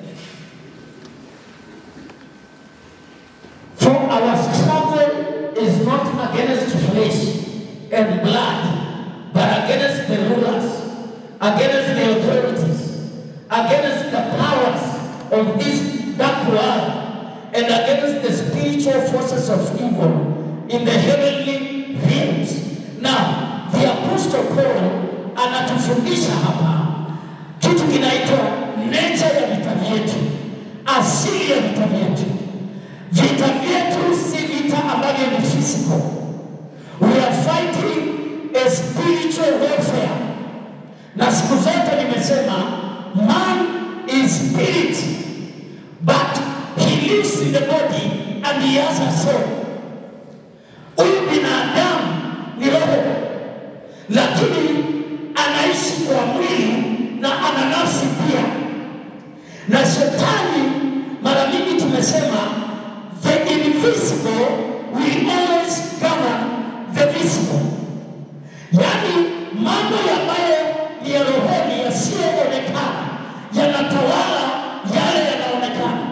For our struggle is not against flesh and blood, but against the rulers, against the authorities, against the powers of this dark world, and against the spiritual forces of evil in the heavenly realms. Now, the Apostle Paul anatufundisha hapa kitu kinaitwa nature ya vita vyetu, asili ya vita vyetu. Vita vyetu si vita ambavyo ni physical. We are fighting a spiritual warfare. Na siku zote nimesema man is spirit but he lives in the body and he has a soul. Huyu binadamu ni roho, lakini anaishi kwa mwili na ana nafsi pia. Na shetani mara nyingi tumesema the invisible will always govern the visible, yaani mambo ambayo ni ya rohoni yasiyoonekana yanatawala yale yanaonekana,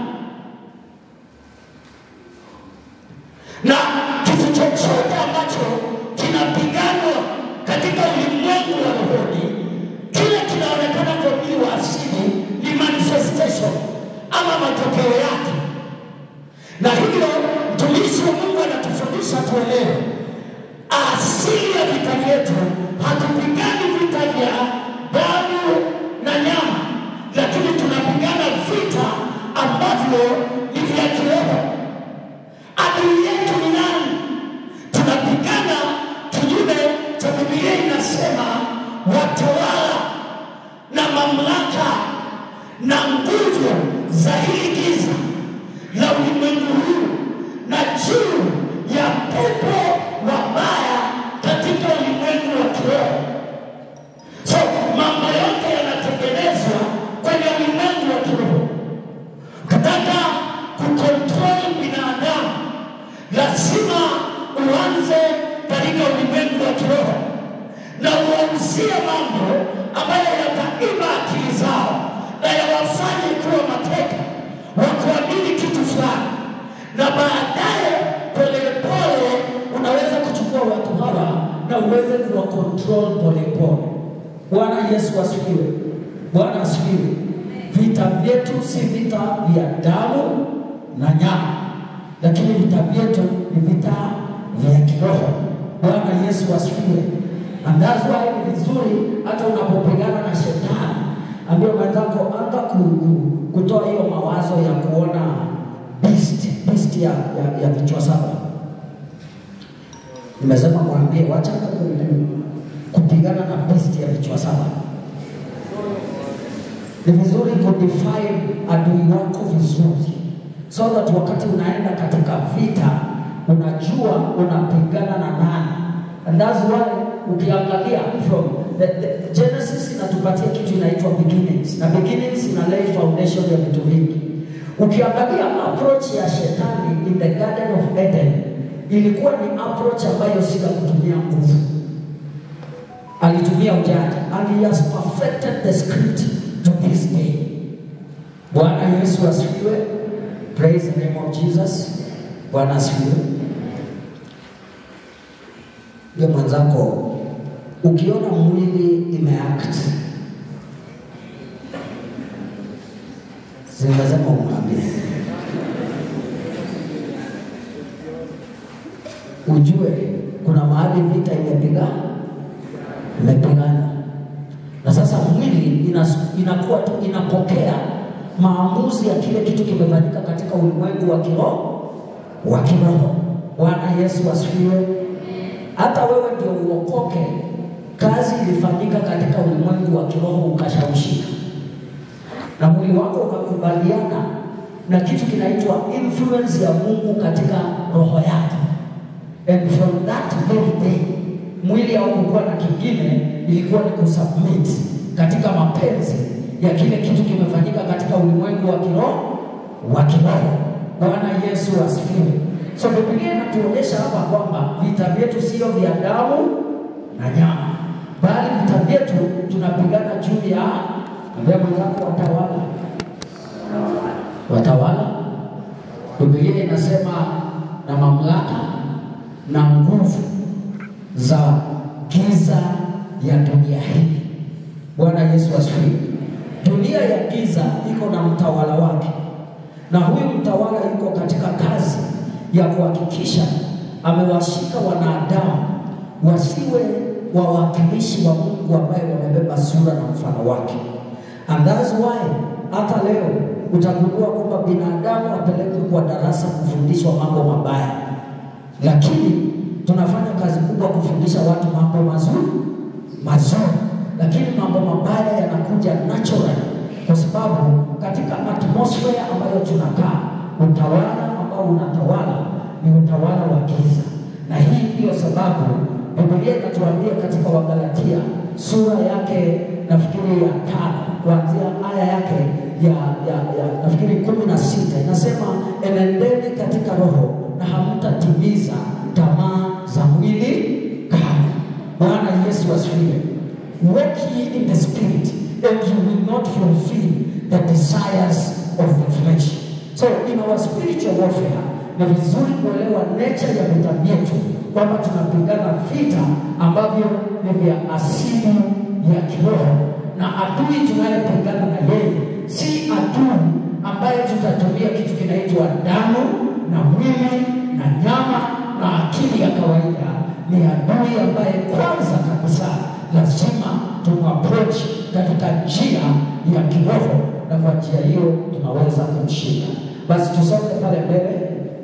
na kitu chochote ambacho kinapiganwa katika ulimwengu wa rohoni, kile kinaonekana kwa mwili wa asili ni manifestation ama matokeo yake. Na hivyo mtumishi wa Mungu anatufundisha tuelewe asili ya vita vyetu. Hatupigani vita vya damu na nyama, lakini tunapigana vita ambavyo ni vya kiroho. Adui yetu ni nani? Tunapigana kinyume cha Biblia inasema watawala na mamlaka na nguvu za hili giza la ulimwengu huu na juu ya pepo wabaya katika ulimwengu wa kiroho. So mambo yote yanatengenezwa kwenye ulimwengu wa kiroho. Ukitaka kukontrol binadamu, lazima uanze katika ulimwengu wa kiroho na uwauzie mambo ambayo yataiba akili zao na yawafanye kuwa mateka wa kuamini kitu fulani, na baadaye polepole unaweza kuchukua watu hawa na uweze kuwa control polepole. Bwana Yesu asifiwe. Bwana asifiwe. Vita vyetu si vita vya damu na nyama, lakini vita vyetu ni vita vya kiroho. Bwana Yesu asifiwe. And that's why ni vizuri hata unapopigana na shetani, ambia mwenzako anza ku, ku, kutoa hiyo mawazo ya kuona beast, beast ya, ya, ya vichwa saba. Nimesema mwambie wacha ku- ku- kupigana na beast ya vichwa saba. Ni vizuri kudefine adui wako vizuri, so that wakati unaenda katika vita unajua unapigana na nani. And that's why ukiangalia from the, the Genesis inatupatia kitu inaitwa beginnings, na beginnings ina lay foundation ya vitu vingi. Ukiangalia approach ya shetani in the Garden of Eden ilikuwa ni approach ambayo si ya kutumia nguvu, alitumia ujanja and he has perfected the script to this day. Bwana Yesu asifiwe. Praise the name of Jesus. Bwana asifiwe. Ndio mwenzako, ukiona mwili imeact si lazima umwambie, ujue kuna mahali vita imepiga imepigana, na sasa mwili inas, inakuwa tu inapokea maamuzi ya kile kitu kimefanyika katika ulimwengu wa kiroho wa kiroho. Bwana Yesu asifiwe. Hata wewe ndio uokoke, kazi ilifanyika katika ulimwengu wa kiroho, ukashawishika na mwili wako ukakubaliana na kitu kinaitwa influence ya Mungu katika roho yako, and from that very day mwili haukukuwa na kingine, ilikuwa ni kusubmit katika mapenzi ya kile kitu kimefanyika katika ulimwengu wa kiroho wa kiroho. Bwana Yesu asifiwe. So Biblia inatuonyesha hapa kwamba vita vyetu sio vya damu na nyama, bali vita vyetu tunapigana juu ya ambia mwenzako watawala, watawala. Biblia inasema na mamlaka na nguvu za giza ya dunia hii. Bwana Yesu asifiwe. Dunia ya giza iko na mtawala wake, na huyu mtawala yuko katika kazi ya kuhakikisha amewashika wanadamu wasiwe wawakilishi wa Mungu ambaye wamebeba sura na mfano wake. And that's why hata leo utagundua kwamba binadamu apelekwe kwa darasa kufundishwa mambo mabaya, lakini tunafanya kazi kubwa kufundisha watu mambo mazuri mazuri, lakini mambo mabaya yanakuja naturally, kwa sababu katika atmosphere ambayo tunakaa, utawala ambao unatawala ni utawala wa giza, na hii ndiyo sababu Biblia inatuambia katika Wagalatia sura yake nafikiri ya tano kuanzia aya yake ya, ya, ya nafikiri kumi na sita inasema enendeni katika roho na hamtatimiza tamaa za mwili kamwe. Bwana Yesu asifiwe. Walk ye in the spirit and you will not fulfill the desires of the flesh. So in our spiritual warfare ni vizuri kuelewa nature ya vita vyetu kwamba tunapigana vita ambavyo ni vya asili ya kiroho na adui tunayepigana na yeye si adui ambaye tutatumia kitu kinaitwa damu na mwili na nyama na akili ya kawaida. Ni adui ambaye kwanza kabisa lazima tumapproach katika njia ya kiroho, na kwa njia hiyo tunaweza kumshinda. Basi tusonge pale mbele.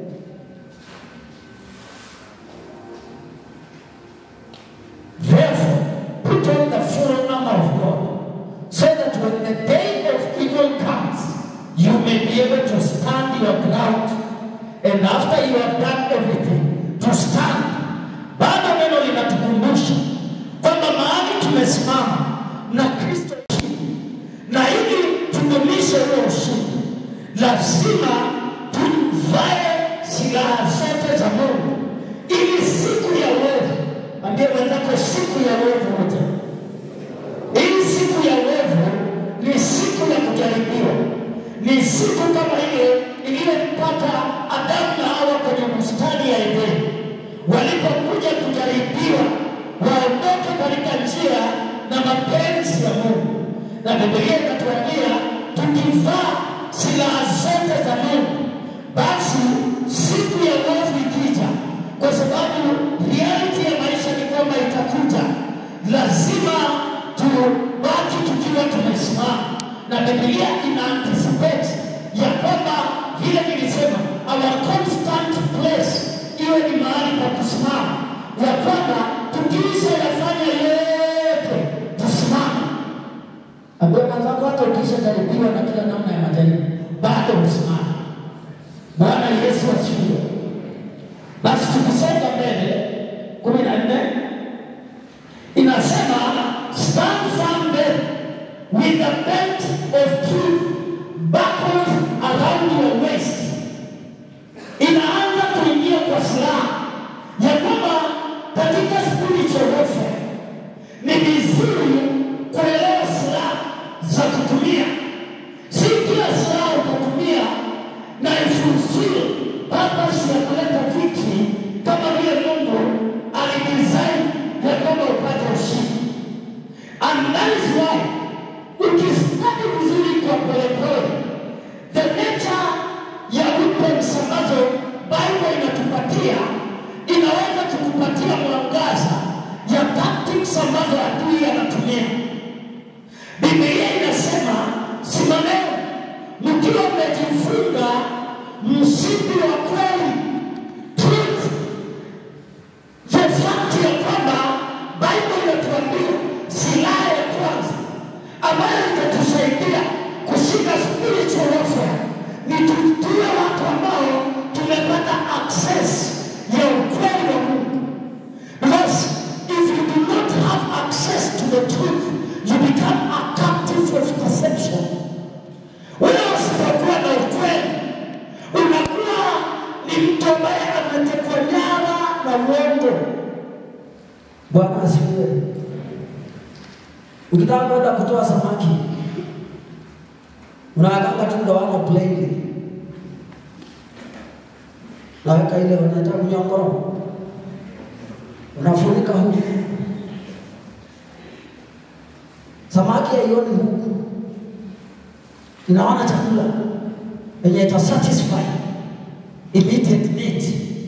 Therefore, put on the full armor of God, so that when the day of evil comes, you may be able to stand your ground, and after you have done everything, to stand. Bado neno linatukumbusha kwamba mahali tumesimama na Kristo chini, na ili tudumishe huo ushindi, lazima tuvae silaha zote za Mungu ili siku ya uovu Ambia mwenzako siku ya uovu wote. Hii siku ya uovu ni siku ya kujaribiwa, ni siku kama ile iliyempata Adamu na Hawa kwenye bustani ya Edeni, walipokuja kujaribiwa waondoke katika njia na mapenzi ya Mungu, na Biblia inatuambia tukivaa silaha zote za Mungu, basi siku ya uovu ikija, kwa sababu reality ya maisha ni kwamba itakuja, lazima tubaki tukiwa tumesimama, na Biblia ina anticipate ya kwamba vile nilisema, our constant place iwe ni mahali pa kusimama, ya kwamba tukiisha yafanya yote tusimame. Ambia mwenzako hata ukishajaribiwa na kila namna ya majaribu bado usimame. Bwana Yesu asifiwe. Basi tukisonga mbele, kumi na nne inasema stand firm then with the belt of truth buckled around your silaha ya kwamba katika spiritual warfare ni vizuri kuelewa silaha za kutumia. Si kila silaha utatumia na ifulfill purpose ya kuleta victory kama vile Mungu alidesign ya kwamba upate ushindi. And that is why ukistadi vizuri kwa polepole, the nature ya weapons ambazo Bible inatupatia inaweza kukupatia mwangaza ya tactics ambazo adui anatumia. Biblia inasema simameni mkiwa mmejifunga mshipi wa kweli, truth the fact ya kwamba Bible inatuambia silaha ya kwanza ambayo itatusaidia kushinda spiritual warfare ni tu- tuwe watu ambao tumepata access ya ukweli wa Mungu. Because if you do not have access to the truth, you become a captive of deception. Wewe usipokuwa na ukweli, unakuwa ni mtu ambaye ametekwa nyara na uongo. Bwana asifiwe. Ukitaka kwenda kutoa samaki unawekanga tu ndoano plainly, naweka ile wanaita mnyongoro, unafunika huku, samaki haioni huku, inaona chakula yenye ita satisfy immediate need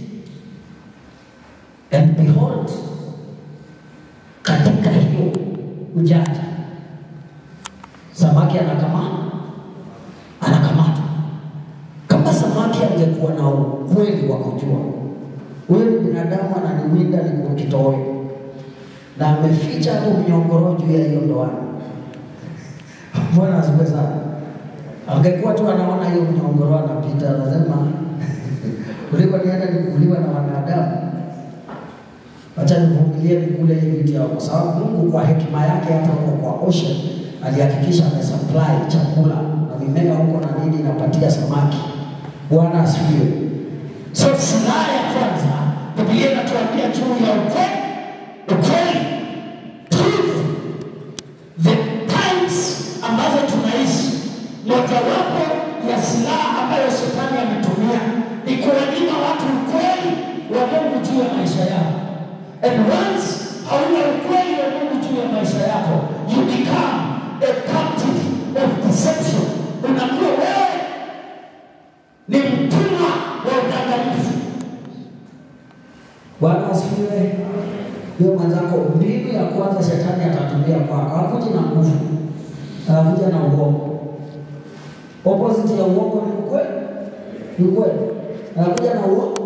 and behold katika hiyo ujanja samaki anakama anakamatwa. Kama samaki angekuwa na ukweli wa kujua huyu ni binadamu ananiwinda ni kwa kitoweo, na ameficha hapo mnyongoro juu ya hiyo ndoano, Bwana asifiwe sana. Angekuwa tu anaona hiyo mnyongoro anapita, anasema kuliko nienda nikuliwa na wanadamu Acha nivumilie nikule hii vitu yao, kwa sababu Mungu kwa hekima yake hata huko kwa ocean alihakikisha amesupply chakula na mimea huko na nini inapatia samaki. Bwana asifiwe. So silaha ya kwanza Biblia inatuambia juu ya ukweli, ukweli, truth, the times ambazo tunaishi. Mojawapo ya silaha ambayo shetani ametumia ni kuwanyima watu ukweli wa Mungu juu ya maisha yao. And once hauna ukweli wa Mungu juu ya maisha yako, you become a captive of deception. Unakuwa wewe ni mtumwa wa udanganyifu. Bwana asifiwe. Hiyo mwenzako, mbinu ya kwanza shetani atatumia kwako, hakuji na nguvu, anakuja na uongo. Opposite ya uongo ni ukweli, ni ukweli, anakuja na uongo.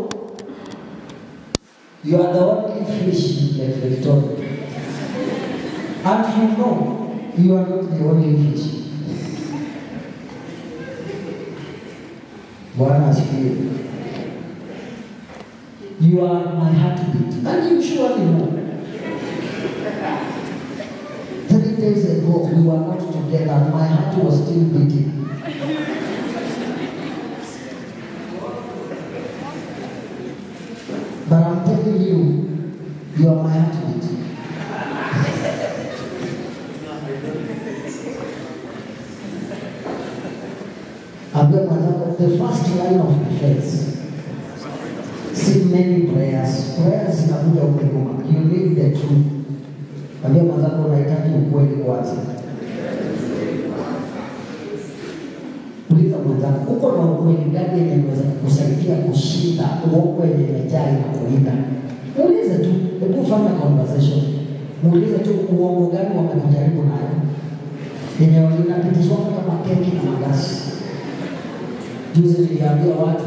You are the only fish like Victoria. And you know you are not the only fish. Bwana asifiwe. You are my heartbeat. And you surely know. Three days ago, we were not together, and my heart was still beating. But I'm telling you, you are my heartbeat. Ambia mwenzako, the first line of defense si many prayers. Prayers zinakuja huko nyuma. You need the truth. Ambia mwenzako unahitaji ukweli kwanza. Uliza mwenzako, uko na ukweli gani yenye inaweza kukusaidia kushinda uongo yenye imejaa inakulinda? Muulize tu, hebu fanya conversation. Muulize tu uongo gani wamekujaribu nayo yenye inapitishwa kama keki na magasi. Juzi niliambia watu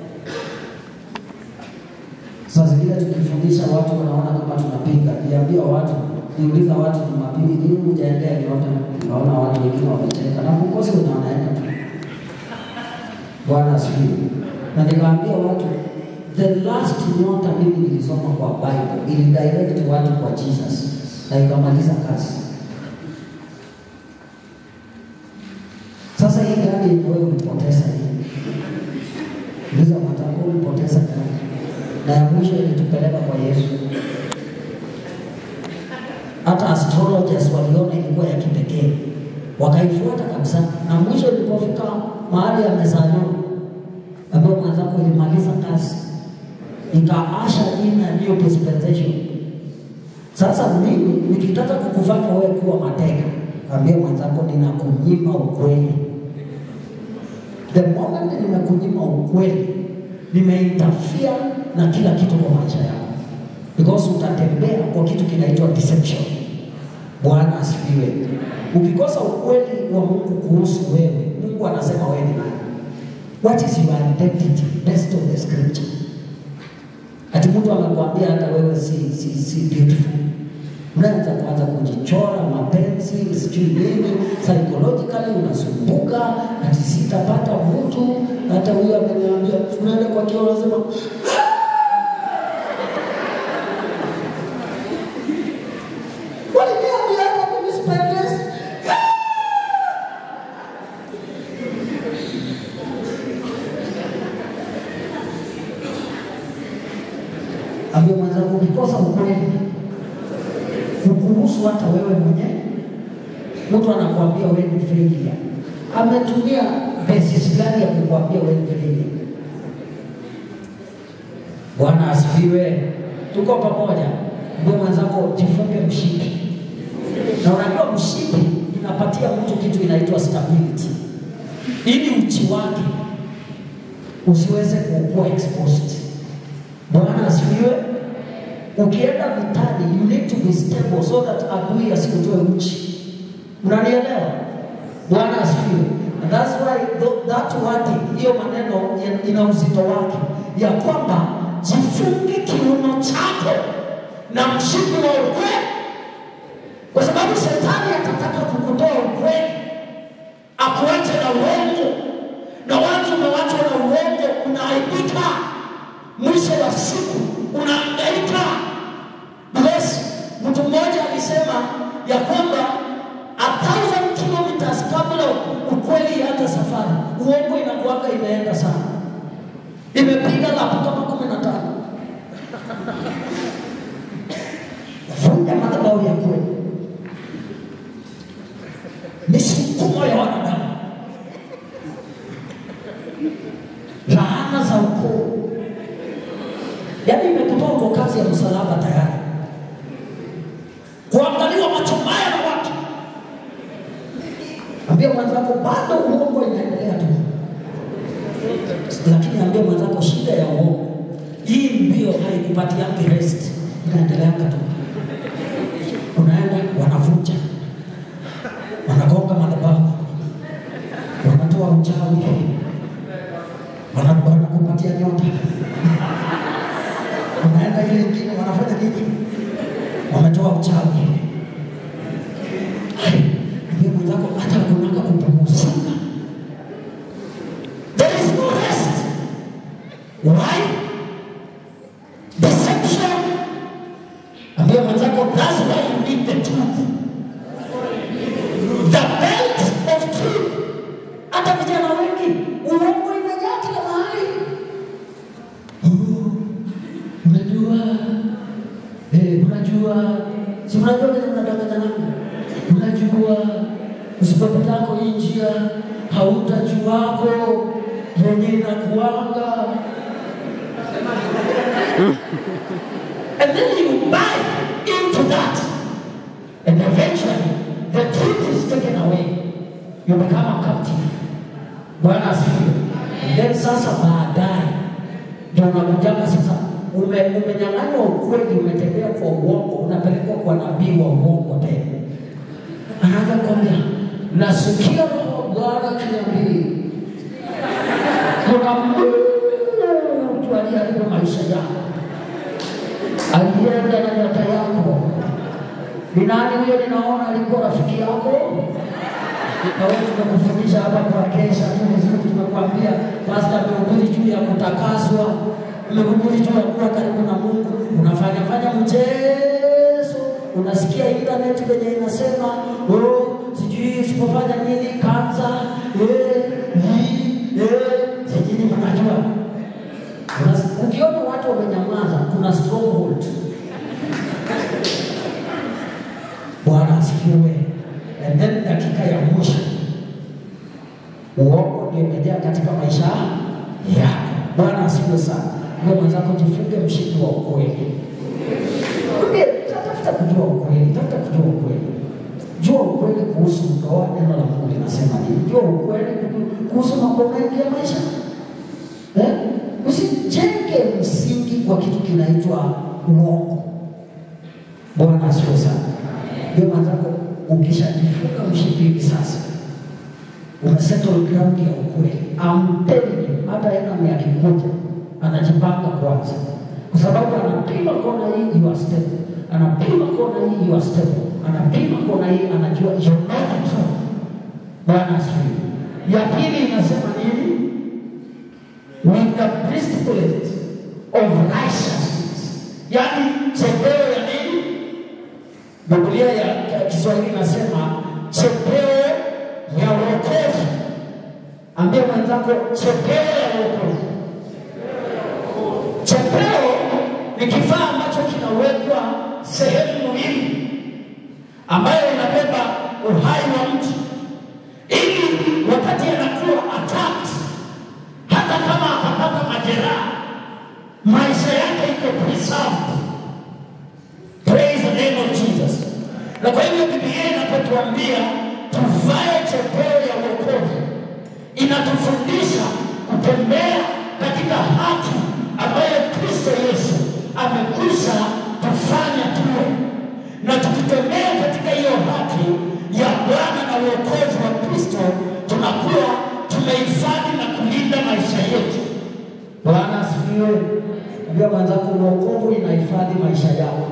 Saa zingine tukifundisha watu wanaona kama tunapinga. Niliambia watu, niuliza watu Jumapili, nini hujaendea nyota? Naona watu wengine wamecheka na kukosa wenye wanaenda tu. Bwana asifiwe. Na nikaambia watu, the last nyota mimi nilisoma kwa Bible ili direct watu kwa Jesus na ikamaliza kazi. Sasa hii gari yenye wewe ulipoteza hii, uliza mwenzako ulipoteza gari na ya mwisho ilitupeleka kwa Yesu. Hata astrologers waliona ilikuwa ya kipekee, wakaifuata kabisa, na mwisho ilipofika mahali amezaliwa, ambayo mwenzako ilimaliza kazi, ikaasha in a new dispensation. Sasa mimi nikitaka kukufanya wewe kuwa mateka, ambia mwenzako ninakunyima ukweli. The moment nimekunyima ukweli, nimeinterfere na kila kitu kwa maisha yako, because utatembea kwa kitu kinaitwa deception. Bwana asifiwe. Ukikosa ukweli wa Mungu kuhusu wewe, Mungu anasema wewe ni nani? What is your identity based on the scripture? Ati mtu amekwambia hata wewe si, si, si beautiful. Mnaanza kuanza kujichora mapenzi sijui nini, psychologically unasumbuka, ati sitapata mtu. Hata huyo ameniambia, unaenda kwa kioo unasema waliniambia hata mimi sipendezi. Ambia mwenzangu, ukikosa ukweli kukuhusu hata wewe mwenyewe, mtu anakuambia wewe ni failure. Ametumia basis gani ya kukuambia wewe ni failure? Bwana asifiwe. Tuko pamoja. Mbona mwenzako jifunge mshipi, na unajua mshipi inapatia mtu kitu inaitwa stability, ili uchi wake usiweze kuwa exposed. Bwana asifiwe. Ukienda vitani, you need to be stable so that adui asikutoe uchi. Unanielewa? Bwana asifiwe. And that's why th- that word, hiyo maneno ya- ina uzito wake, ya kwamba jifunge kiuno chako na mshipi wa ukweli, kwa sababu shetani atataka kukutoa ukweli, akuache na uongo, na watu umewachwa na uongo, unaaibika mwisho wa siku unaangaika. Because mtu mmoja alisema ya kwamba a thousand kilometers kabla ukweli ianze safari, uongo inakuanga imeenda sana, imepiga lapu kama kumi na tano. Vunja madhabahu ya kweli, misukumo ya wanadamu, laana za ukoo yaani imekutoa kwa kazi ya msalaba tayari, kuangaliwa macho mbaya na watu. Ambia mwenzako bado uongo inaendelea tu, lakini ambia mwenzako shida ya uongo hii mbio haikupatiangi rest, inaendeleanga tu. Unaenda wanavunja, wanagonga madhabahu, wanatoa uchawi, wana- wanakupatia nyota unaenda ile ingine wanafanya nini? Wametoa uchawi. Hai, Ndio mwenzako hata kunaka kupumzika. There is no rest. Why? Deception. Ambia mwenzako that's why you need the truth. The belt of truth. Hata vijana wengi uongo imejaa kila mahali. Unajua, eh, unajua, si unajua vile unadanganyana, unajua usipopitako hii njia hautajuako venye inakuanga, and then you buy into that, and eventually the truth is taken away, you become a captive. Bwana asifiwe. And then sasa baadaye ndio unakujanga sasa, ume, umenyang'anywa ukweli, umetembea kwa uongo, unapelekwa kwa nabii wa uongo tena. Anaanza kuambia nasikia roho wa Bwana akiniambia kuna mtu aliyeharibu maisha yako, alienda na nyota yako. Ni nani huyo? Ninaona alikuwa rafiki yako na wewe tumekufundisha hapa kwa kesha tu vizuri, tumekwambia pasta amehubiri juu ya kutakaswa, amehubiri juu ya kuwa karibu na Mungu. Unafanya fanya mchezo, unasikia internet venye inasema oh, sijui usipofanya nini kansa eh, hii, eh, sijui mnajua Unas- ukiona watu wamenyamaa asifiwe. And then dakika ya mwisho, uongo ndio imejaa katika maisha yako. Bwana asifiwe sana. Ndio mwenzako, jifunge mshipi wa ukweli. Mwambie, tafuta kujua ukweli, tafuta kujua ukweli. Jua ukweli kuhusu ndoa, neno la Mungu linasema nini? Jua ukweli kuhusu mambo mengi ya maisha. Eh? Usijenge msingi kwa kitu kinaitwa uongo. Bwana asifiwe sana. Ndio mwenzako, ukishajifunga mshipi hivi sasa umesettle ground ya ukweli. I'm telling you, hata enemy akikuja anajipanga kwanza, kwa sababu anapima kona hii you are stable, anapima kona hii you are stable, anapima kona hii anajua you're not true. Bwana asifiwe. Ya pili inasema nini? With the breastplate of righteousness, yaani chepeo ya nini? Biblia ya, ya Kiswahili inasema chepeo ya wokovu. Ambia mwenzako chepeo ya wokovu. Chepeo ni kifaa ambacho kinawekwa sehemu muhimu ambayo inabeba uhai wa mtu, ili wakati anakuwa attacked, hata kama akapata majeraha, maisha yake iko preserved. Praise the name of Jesus. Na kwa hivyo Biblia inapotuambia tuvae chepeo ya wokovu, inatufundisha kutembea katika haki ambayo Kristo Yesu amekwisha tufanya tuwe, na tukitembea katika hiyo haki ya Bwana na wokovu wa Kristo, tunakuwa tumehifadhi na kulinda maisha yetu. Bwana asifiwe. Ambia mwenzako, wokovu inahifadhi maisha yako.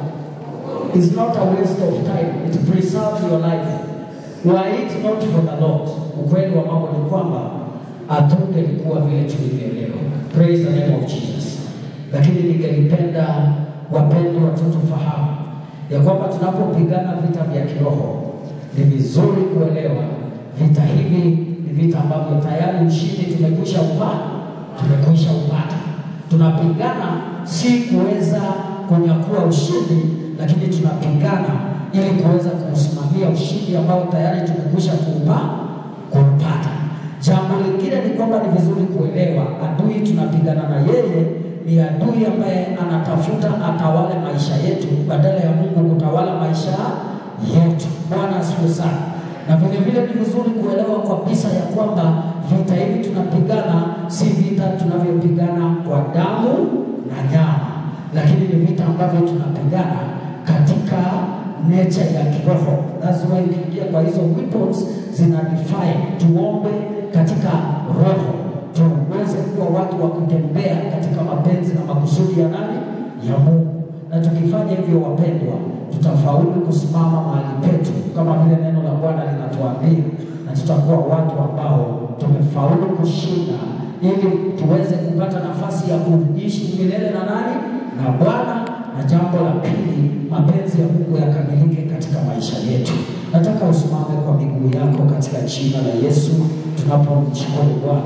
It's not a waste of time. It preserves your life. Were it not for the Lord. Ukweli wa mambo ni kwamba hatungelikuwa vile tulivyo leo. Praise the name of Jesus. Lakini ningelipenda wapendwa tu tufahamu ya kwamba tunapopigana vita vya kiroho ni vizuri kuelewa vita hivi ni vita ambavyo tayari ushindi tumekwisha upata, tumekwisha upata. Tunapigana si kuweza kunyakua ushindi, lakini tunapigana ili kuweza kuusimamia ushindi ambao tayari tumekwisha kuupa kuupata. Jambo lingine ni kwamba ni vizuri kuelewa adui tunapigana na yeye ni adui ambaye anatafuta atawale maisha yetu badala ya Mungu kutawala maisha yetu. Bwana asifiwe sana. Na vile vile ni vizuri kuelewa kabisa ya kwamba vita hivi tunapigana si vita tunavyopigana kwa damu na nyama, lakini ni vita ambavyo tunapigana katika nature ya kiroho. That's why ukiingia kwa hizo weapons zina define, tuombe katika roho tuweze kuwa watu wa kutembea katika mapenzi na makusudi ya nani? Ya Mungu. Na tukifanya hivyo, wapendwa, tutafaulu kusimama mahali petu kama vile neno la Bwana linatuambia, na tutakuwa watu ambao tumefaulu kushinda, ili tuweze kupata nafasi ya kuishi milele na nani? Na Bwana. Na jambo la pili, mapenzi ya Mungu yakamilike katika maisha yetu. Nataka usimame kwa miguu yako katika jina la Yesu tunapomshukuru Bwana.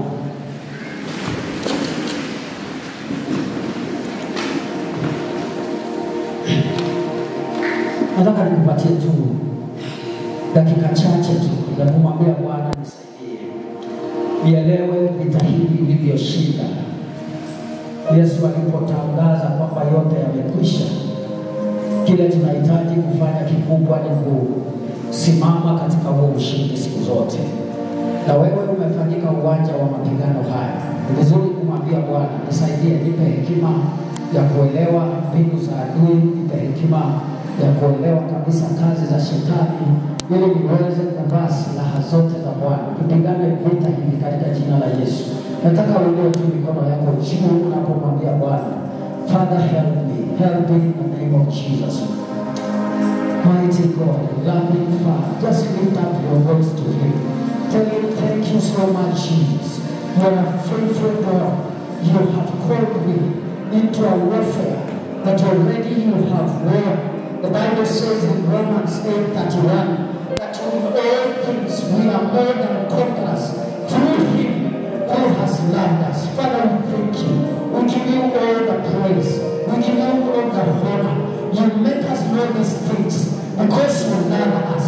Nataka nikupatie tu dakika chache tu ya kumwambia Bwana nisaidie, nielewe vita hivi vilivyoshinda. Yesu alipotangaza kwamba yote yamekwisha, kile tunahitaji kufanya kikubwa ni kusimama katika huo ushindi siku zote. Na wewe umefanyika uwanja wa mapigano haya, ni vizuri kumwambia Bwana, nisaidie, nipe hekima ya kuelewa mbinu za adui, nipe hekima ya kuelewa kabisa kazi za shetani, ili niweze kuvaa silaha zote za Bwana, tupigane vita hivi katika jina la Yesu. Nataka uinue tu mikono yako juu unapomwambia Bwana, Father help me, help me in the name of Jesus. Mighty God, loving Father, just lift up your voice to Him. Tell Him, thank you so much, Jesus. You are a faithful God. You have called me into a warfare that already you have won. The Bible says in Romans 8 31 that in all things we are more than conquerors through Him who has loved us. Father, we thank you. We give you all the praise. We give you all the honor. You make us know these things because you love us.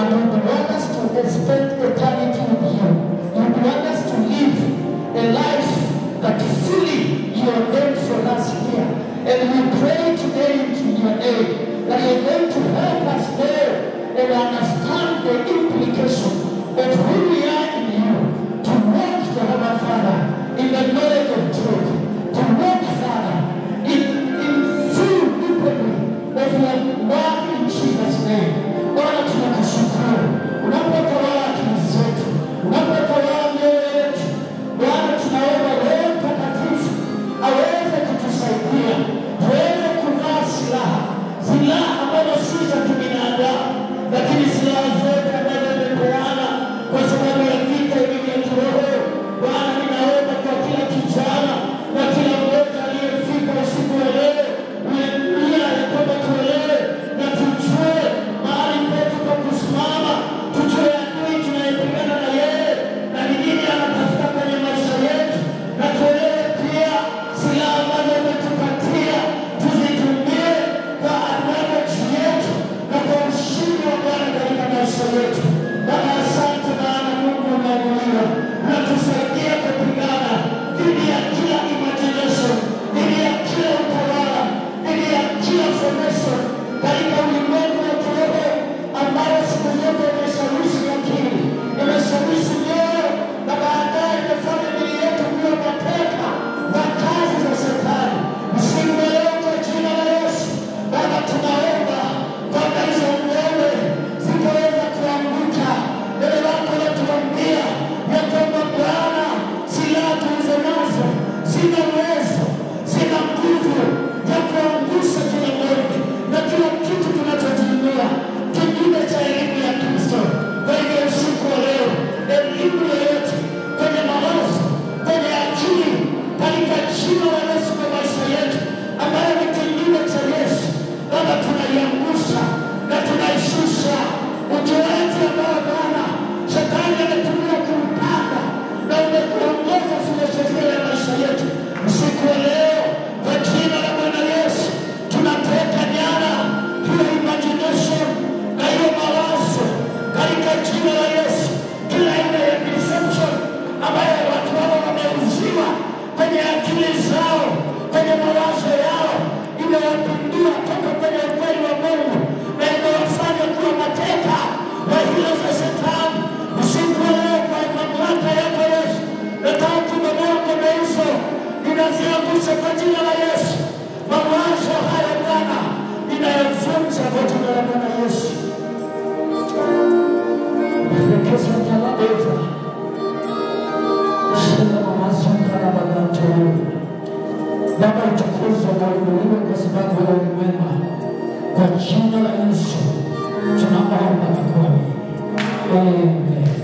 and you would want us to spend eternity with you. You would want us to live a life that fully you ordained for us here. And we pray today into your name that you're going to help us know and understand the implication of who we are in you, to walk, Jehovah Father, in the knowledge of truth, to walk, Father, in, in full liberty of your word in Jesus' name. Bwana tunakushukuru unapotawala akili zetu, unapotawala mioyo yetu. Bwana tunaomba Roho Mtakatifu aweze kutusaidia tuweze kuvaa silaha, silaha ambazo si za kibinadamu, lakini silaha zote ambazo zimepeana kwa sababu ya vita hivi vya kiroho. Bwana, ninaomba kwa kila kijana na kila mmoja aliyefika usiku wa leo, uliambia ya kwamba tuelewe na tujue mahali petu pa kusimama, tujue adui tunayepigana na yeye na ni nini anatafuta kwenye maisha yetu, na tuelewe pia silaha ambazo umetupatia tuzitumie kwa advantage yetu na kwa ushindi wa Bwana katika maisha yetu. Baba, asante maana Mungu umeinuliwa, unatusaidia kupigana dhidi ya kila imagination, dhidi ya kila utawala, dhidi ya kila formation katika ulimwengu wa kiroho ambayo siku zote imeshawishi akili, imeshawishi mioyo na baadaye imefanya mili yetu kuwa mateka wa kazi za Shetani. Msimu wa leo kwa jina la Yesu, Baba, tunaomba kwamba hizo ngome zitaweza kuanguka mbele lako natuambia ya kwamba Bwana, silaha tulizo nazo zina uwezo, zina nguvu ya kuangusha kila moja na kila kitu kinachojiinua kinyume cha elimu ya Kristo. Kwa hivyo usiku wa leo, elimu yoyote kwenye mawazo, kwenye akili, katika jina la Yesu kwa maisha yetu, ambayo ni kinyume cha Yesu, Baba, tunaiangusha na tunaishusha utoaji ambao Bwana shetani ametumia kuupanga na umekuongoza filosofia ya maisha yetu. Usiku wa leo, kwa jina la Bwana Yesu, tunateka nyara hiyo imagination na hiyo mawazo katika jina la Yesu, kila aina ya deception ambayo watu hao wameuziwa kwenye akili zao, kwenye mawazo yao, imewapindua toka kwenye ukweli wa Mungu na imewafanya kuwa mateka wa hila za Shetani. Usiku wa leo, kwa mamlaka yako Yesu, nataka kubomoa ngome hizo, ninaziangusha kwa jina la Yesu. Mawazo haya Bwana, ninayavunja kwa jina la Bwana Yesu. Rekesa jalabeza shina mamazuka na bagato Baba utukuzwe na uinuliwe kwa sababu wewe ni mwema. Kwa jina la Yesu tunaomba na kuamini. Amen.